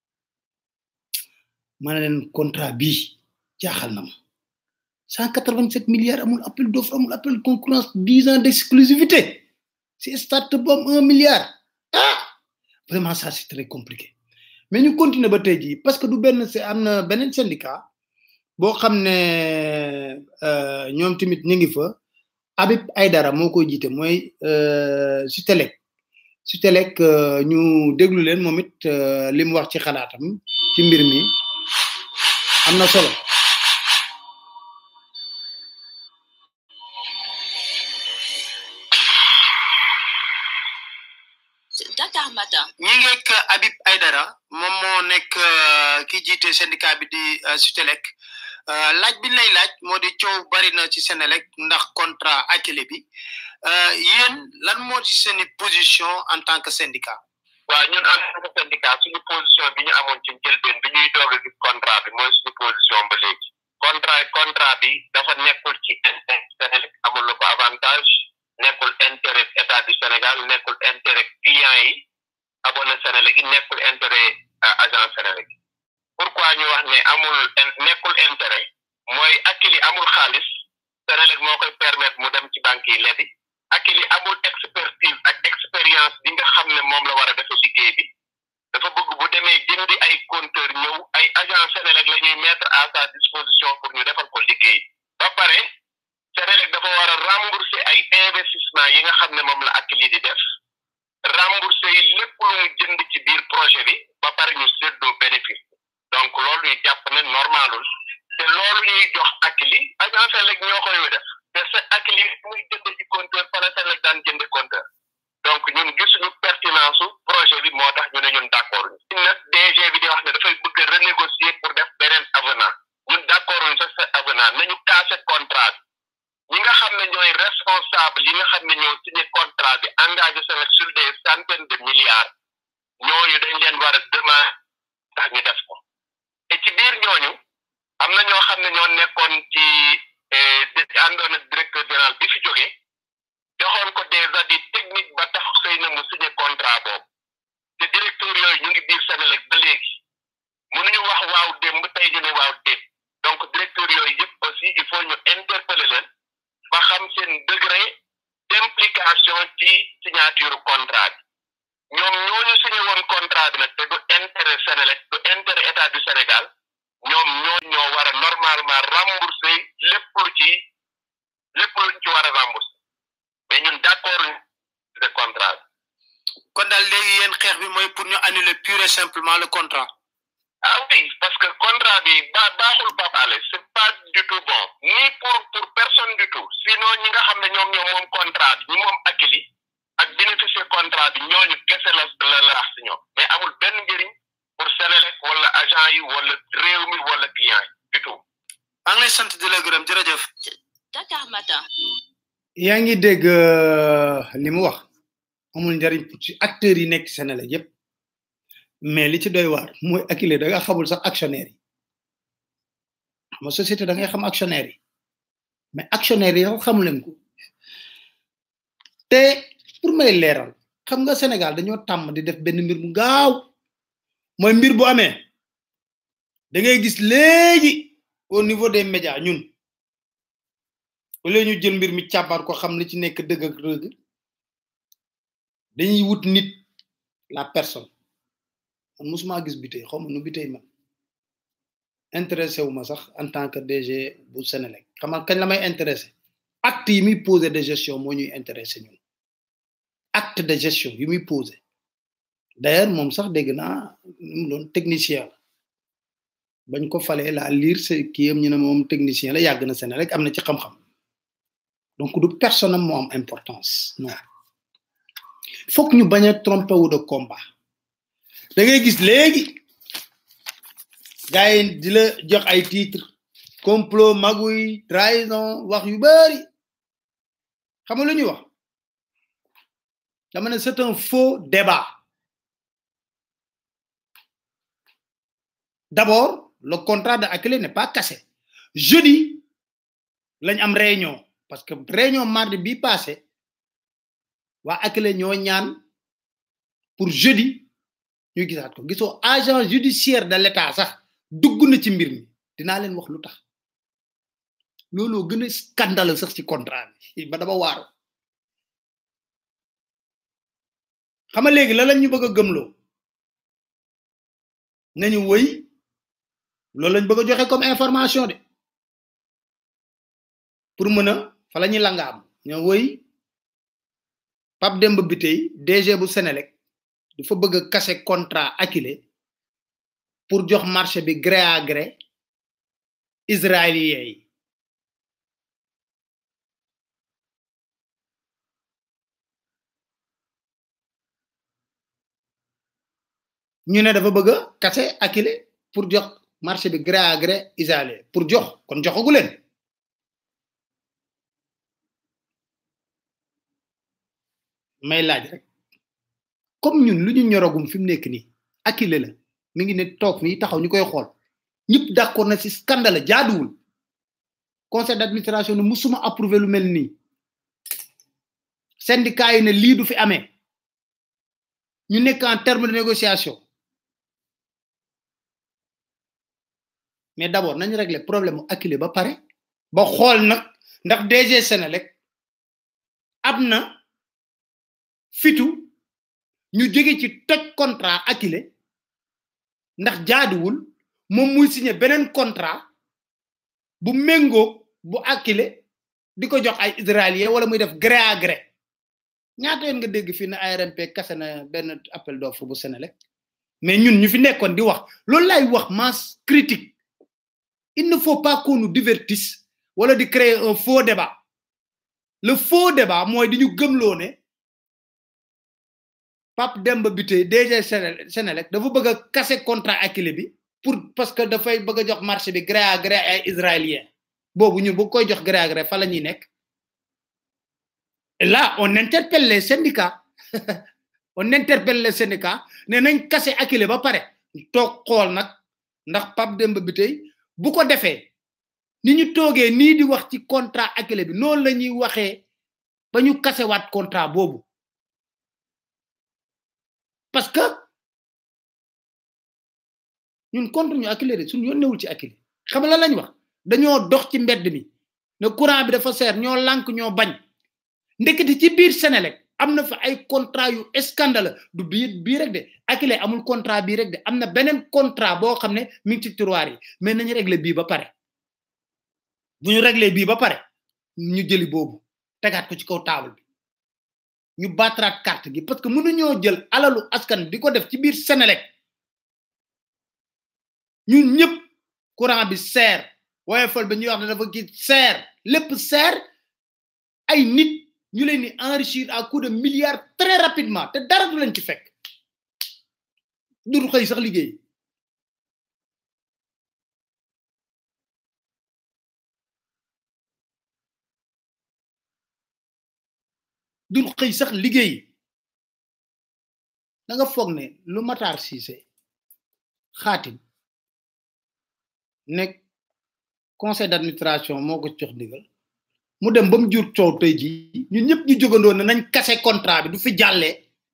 Speaker 2: ma ne leen contrat bii jaaxal na ma cent quatre vingt sept milliards amul appel d'offre amul appel de concurrence dix ans d'exclusivité si start bu am un milliard ah vraiment ça c'est très compliqué mais ñu continuer ba tey jii parce que du benn c'est am na beneen syndicat boo xam ne ñoom tamit ñu ngi fa Habib Aydara moo koy jiite mooy Sutelec Sutelec ñu déglu leen moom it li mu wax ci xalaatam ci mbir mi am na solo
Speaker 3: Dakar Matin
Speaker 2: ñi ngeek Habib Aydara moom moo nekk ki jiite syndicat bi di Sutelec laaj bi lay laaj moo di coow bari na ci Sénélec ndax contrat Akilee bi yéen lan moo ci seeni position en tant que syndicat
Speaker 4: waaw ñun en tant que syndicat suñu position bi ñu amoon ci njëlbeen bi ñuy doog a gis contrat bi mooy suñu position ba léegi contrat contrat bi dafa nekkul ci intérêt Sénélec amul lu ko avantage nekkul intérêt état du Sénégal nekkul intérêt client yi abonné Sénélec yi nekkul intérêt agent Sénélec yi pourquoi ñu wax ne amul nekkul intérêt mooy Akilee amul xaalis Sénélec moo koy permettre mu dem ci banque yi lebi Akilee amul expertise ak expérience bi nga xam ne moom la war a defe liggéey bi dafa bëgg bu demee jëndi ay compteur ñëw ay agent Sénélec la ñuy mettre à sa disposition pour ñu defal ko liggéey ba pare Sénélec dafa war a rembourser ay investissement yi nga xam ne moom la Akilee di def rembourser yi lépp lu mu jënd ci biir projet bi ba pare ñu séddoo bénéfice donc loolu ñu jàpp ne normalul te loolu ñuy jox Akilee agent Sénélec ñoo koy def te sa Akilee muy jënd ci compteur fala Sénélec daan jënde compteur donc ñun gisuñu pertinence su projet bi moo tax ñu ne ñun d'accord ñu nag DG bi di wax ne dafay bëgg a renégocier pour def beneen avenant ñun d'accord ñu sax sa avenant nañu casser contrat bi ñi nga xam ne ñooy responsable yi nga xam ne ñoo signé contrat bi engagé Sénélec sur des centaines de milliards ñooñu dañ leen war a demander tax ñu def ko te ci biir ñooñu am na ñoo xam ne ñoo nekkoon ci àndoon ak directeur général bi fi jógee joxoon ko des avis techniques ba tax xëy na mu signé contrat boobu te directeur yooyu ñu ngi biir Sénélec ba léegi mënuñu wax waaw démb tey ñu ne waaw démb donc directeur yooyu yëpp aussi il faut ñu interpeller leen ba xam seen degré d'implication ci signature contrat bi ñoom ñooñu signé woon contrat bi nag te du intérêt Sénélec du intérêt état du Sénégal ñoom ñoo ñoo war a normalement rembourser lépp lu ci lépp luñ ci war a rembourser mais ñun d'accord de contrat bi
Speaker 2: kon daal léegi yéen xeex bi mooy pour ñu annuler pure et simplement le contrat
Speaker 4: ah oui parce que contrat bi ba baaxul Pape Alé c'est pas du tout bon ni pour pour personne du tout sinon ñi nga xam ne ñoom ñoom moom contrat bi ñi moom Akilee ak bénéficier contrat bi ñooñu kese la la la rax si ñoom mais amul benn njëriñ pour Sénélec wala agent yi wala réew mi wala client yi du tout.
Speaker 2: maa ngi lay sant di la gërëm jërëjëf.
Speaker 3: Dakar Matin
Speaker 2: yaa ngi dégg li mu wax amul njariñ ci acteurs yi nekk Sénélec yépp mais li ci doy waar mooy Akilee da nga xamul sax actionnaire yi xam nga société da ngay xam actionnaire yi mais actionnaire yi sax xamu leen ko te pour may leeral xam nga Sénégal dañoo tàmm di def benn mbir mu gaaw mooy mbir bu amee da ngay gis léegi au niveau des médias ñun wala ñu jël mbir mi càbbar ko xam li ci nekk dëgg ak dëgg dañuy wut nit la personne man musuma gis bi tey xaw ma nu bi tey man intéressé wu ma sax en tant que DG bu Sénélec xam nga kañ la may intéressé acte yi muy posé de gestion moo ñuy intéressé ñun acte de gestion yi muy posé d'ailleurs moom sax dégg naa mu doon technicien la bañ ko falee la lire ce kii am ñu ne moom technicien la yàgg na sene rek am na ci xam-xam donc du personne am moo am importance non foog ñu bañ a tromper wu de combat da ngay gis léegi gars yi di la jox ay titre complot magouille trahison wax yu bari xam nga lu ñuy wax dama ne c'est un faux débat d'abord le contrat de Akile n'est pas cassé jeudi lañ am réunion parce que réunion mardi bi passé waa Akile ñoo ñaan pour jeudi ñu gisaat ko gisoo agent judiciaire de l'état sax dugg na ci mbir mi dinaa leen wax lu tax looloo gën a scandale sax ci contrat bi ba dama waaru xam nga léegi la lañ ñu bëgg a gëmloo nañu wëy loolu lañ bëgg a joxe comme information de pour mën a fa la ñuy langaam ñoo wëy Pape Demba Bitèye DG bu Sénélec dafa bëgg a casser contrat Akile pour jox marché bi gré à gré israélien yi ñu ne dafa bëgg a casser Akile pour jox marché bi gré à gré israélien pour jox kon joxagu leen may laaj rek comme ñun lu ñu ñoragum fi mu nekk nii Akile la mi ngi ne toog fii taxaw ñu koy xool ñëpp d'accord na ci scandale jaaduwul conseil d'administration ne musuma approuvé lu mel nii syndicat yi ne lii du fi amee ñu nekk en terme de négociation mais d'abord nañu régler problème mu Akile ba pare ba xool nag ndax DG Senelec am na fitu ñu jóge ci toj contrat Akile ndax jaaduwul moom muy signé beneen contrat bu méngoo bu Akile di ko jox ay israélien wala muy def gré à gré ñaata yoon nga dégg fii ne ARMP kase na benn appel d'offre bu Senelec mais ñun ñu fi nekkoon di wax loolu lay wax masse critique il ne faut pas qu'on nous divertisse wala di créer un faux débat le faux débat mooy di ñu gëmloo ne Pape Demba Bitèye DG Senelec dafa bëgg a casser contrat Akile bi pour parce que dafay bëgg a jox marché bi gré à gré ay israélien boobu ñun bu koy jox gré à gré fa la ñuy nekk et là on interpelle les syndicats on interpelle les syndicats ne nañ casser Akile ba pare toog xool nag ndax Pape Demba Bitèye bu ko defee ni ñu toogee nii di wax ci contrat Akile bi noonu la ñuy waxee ba ñu kasewaat contrat boobu parce que ñun contre ñu Akile de suñu yoon newul ci Akile xam la lañ wax dañoo dox ci mbedd mi ne courant bi dafa seer ñoo lànk ñoo bañ ndekete ci biir Senelec am na fa ay contrat yu scandale du bii bii rek de Akile amul contrat bii rek de am na beneen contrat boo xam ne mi ngi ci tiroir yi mais nañu régler bii ba pare bu ñu régler bii ba pare ñu jëli boobu tegaat ko ci kaw table bi ñu battraat carte gi parce que mënuñoo jël alalu askan di ko def ci biir Senelec ñun ñëpp courant bi seer woyofal ba ñuy wax ne dafa gi seer lépp seer ay nit ñu leen di enrichir à coup de milliards très rapidement te dara du leen ci fekk du xëy sax liggéey du xëy sax liggéey da nga foog ne lu Matar Cissé xaatim ne conseil d'administration moo ko jox digal mu dem ba mu jur coow tey jii ñun ñëpp ñu jógandoo ne nañ kase contrat bi du fi jàllee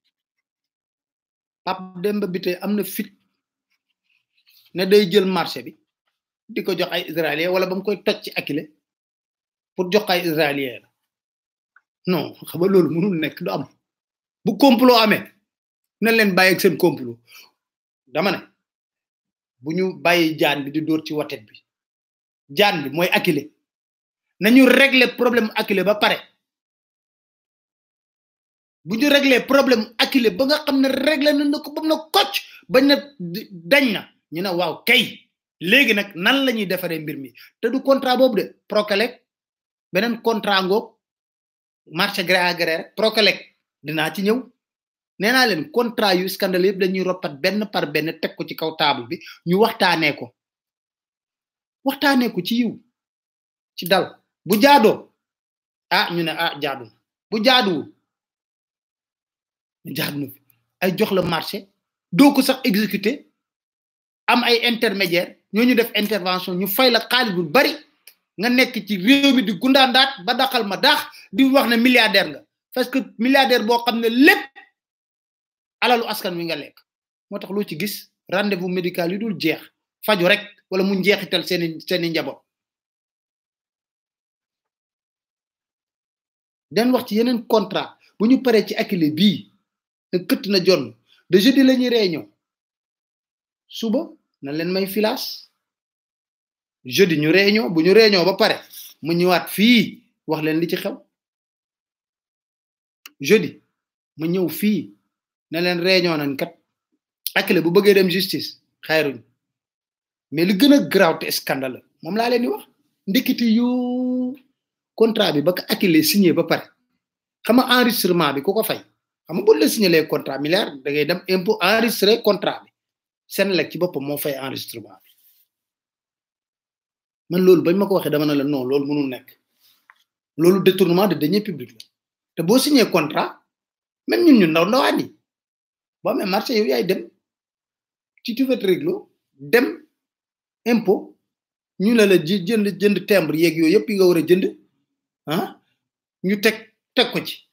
Speaker 2: Pape Demba Bitèye am na fit ne day jël marché bi di ko jox ay israélien wala ba mu koy toj ci Akile pour jox ay israélien la non xam nga loolu mënul nekk du am bu complot amee na leen bàyyi ak seen complot dama ne bu ñu bàyyi jaan bi di dóor ci watet bi jaan bi mooy Akile nañu régler problème Akile ba pare bu ñu réglé problème akile ba nga xam ne réglé na na ko ba mu na kocc bañ na di- dañ na ñu ne waaw kay léegi nag nan la ñuy defaree mbir mi te du contrat boobu de Prokelec beneen contrat ngoog marché gré à gré rek Prokelec dinaa ci ñëw nee naa leen contrat yu scandale yëpp dañuy roppat benn par benn teg ko ci kaw table bi ñu waxtaanee ko waxtaanee ko ci yiw ci dal bu jaadoo ah ñu ne ah jaadu na bu jaaduwul jaadu na fi ay jox la marché doo ko sax exécuter am ay intermédiaire ñooñu def intervention ñu fay la xaalis bu bari nga nekk ci réew mi di gundaandaat ba daxal ma daax di wax ne milliardaire nga parce que milliardaire boo xam ne lépp alalu askan wi nga lekk moo tax loo ci gis rendez-vous médical yu dul jeex faju rek wala mu njeexital seeni seeni njaboot den wax ci yeneen contrat bu ñu paree ci akile bii ne këtt na jonn de jeudi la ñuy réunion suba na leen may filaas jeudi ñu réunion bu ñu réunion ba pare mu ñëwaat fii wax leen li ci xew jeudi ma ñëw fii ne leen réunion nañ kat akile bu bëggee dem justice xayruñ mais li gën a graaw te scandale moom laa leen di wax ndekiti yu contrat bi ba ko akile signé ba pare xam nga enregistrement bi ku ko fay xam nga bu la signé les contrat milliard da ngay dem impôt enregistré contrat bi seen lekk ci boppam moo fay enregistrement bi man loolu bañ ma ko waxee dama ne la non loolu mënul nekk loolu détournement de deniers publics la te boo signé contrat même ñun ñu ndaw ndawaan yi boo amee marché yow yaay dem ci tu fais réglo dem impôt ñu la la ji jënd jënd timbre yeeg yooyu yëpp yi nga war a jënd ah ñu teg teg ko ci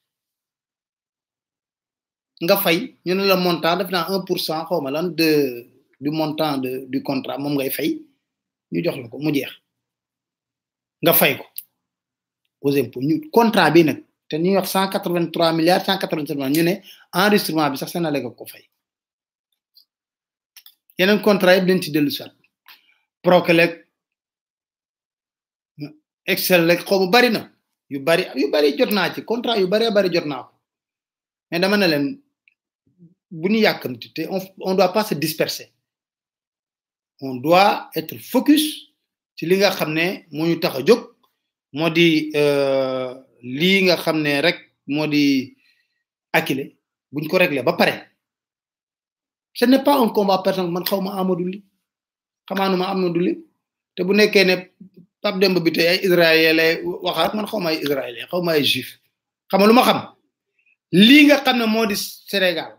Speaker 2: nga fay ñu ne la montant def naa un pour cent xaw ma lan de du montant de du contrat moom ngay fay ñu jox la ko mu jeex nga fay ko aux impôts ñu contrat bi nag te ñuy wax cent quatre vingt trois milliards cent quatre vingt trois ñu ne enregistrement bi sax seen la ko fay yeneen contrat yëpp dañ ci dellu sat Prokelec Excel rek xaw ma bari na yu bari yu bari jot naa ci contrat yu bari bari jot naa ko mais dama ne leen bu ñu yàkkamti te on on doit pas se disperser on doit être focus ci li nga xam ne moo ñu tax a jóg moo di euh, lii nga xam ne rek moo di akile buñ ko réglé ba pare ce n'est pas un combat personnel man xaw ma Amadou Li xamaanuma Amadou Li te bu nekkee ne Pape Demba bi tey ay israélien lay waxaat man xaw ma ay israélien xaw ma ay juif xam nga lu ma xam lii nga xam ne moo di Sénégal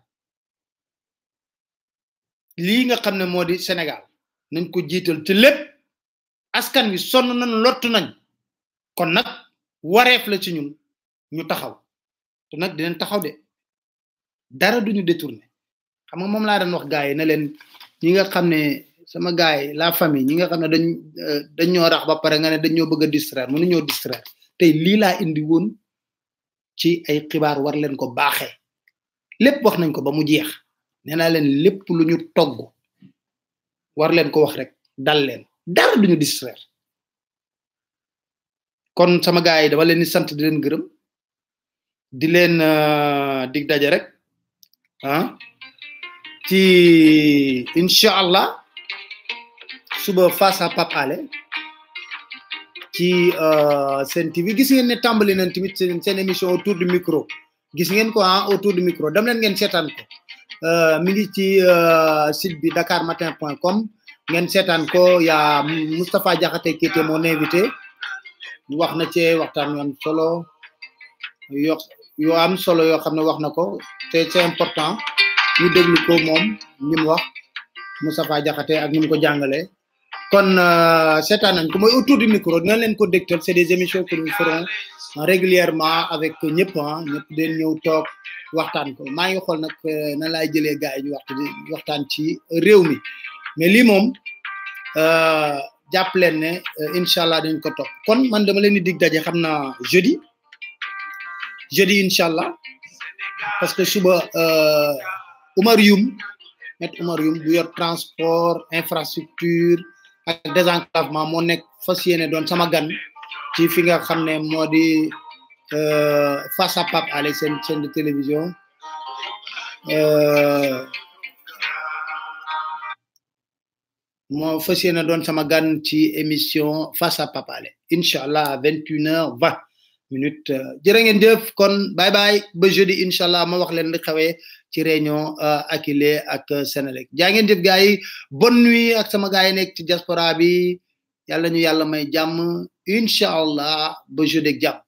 Speaker 2: lii nga xam ne moo di Sénégal nañ ko jiital ci lépp askan wi sonn nañ lottu nañ kon nag wareef la ci ñun ñu taxaw te nag dinañ taxaw de dara duñu détourné xam nga moom laa doon wax gars yi ne leen ñi nga xam ne sama gars yi la famille ñi nga xam ne dañ dañ ñoo rax ba pare nga ne dañ ñoo bëgg a distraire mënu ñoo distraire tey lii laa indi woon ci ay xibaar war leen ko baaxee lépp wax nañ ko ba mu jeex nee naa leen lépp lu ñu togg war leen ko wax rek dal leen dara duñu distraire kon sama gars yi dama leen di sant di leen gërëm di leen dig daje rek ah ci incha allah suba face à Pape Alé ci seen TV gis ngeen ne tàmbali nañ tamit seen seen émission autour du micro gis ngeen ko ah autour du micro dem leen ngeen seetaan ko mi ngi ci site bi dakarmatin.com ngeen seetaan ko yaa Moustapha Diakhaté qui était mon invité wax na ci waxtaan yu am solo yo yoo am solo yoo xam ne wax na ko te c'est important ñu déglu ko moom li mu wax Moustapha Diakhaté ak ni mu ko jàngalee kon seetaan nañ ko mooy autour du micro dina leen ko dégtal c'est des émissions que nous ferons régulièrement avec ñëpp ah ñëpp den ñëw toog waxtaan ko maa ngi xool nag na laay jëlee gars yi ñu waxtu waxtaan ci réew mi mais lii moom jàpp leen ne incha allah dañ ko topp kon man dama leen di dig daje xam naa jeudi jeudi incha allah parce que suba Oumar Youm maître Oumar Youm bu yor transport infrastructure ak désenclavement moo nekk fas yéene doon sama gan ci fi nga xam ne moo di euh, face à Pape Alé seen chaîne de télévision euh, moo fas yéene doon sama gan ci émission face à Pape Alé incha allah à vingt une heure vingt minutes jërë ngeen jëf kon bye bye ba jeudi incha allah ma wax leen li xewee ci réunion Akile ak Sénélec jaa ngeen jëf gars yi bonne nuit ak sama gars yi nekk ci diaspora bi yàlla ñu yàlla may jàmm incha allah ba jeudi ak jàmm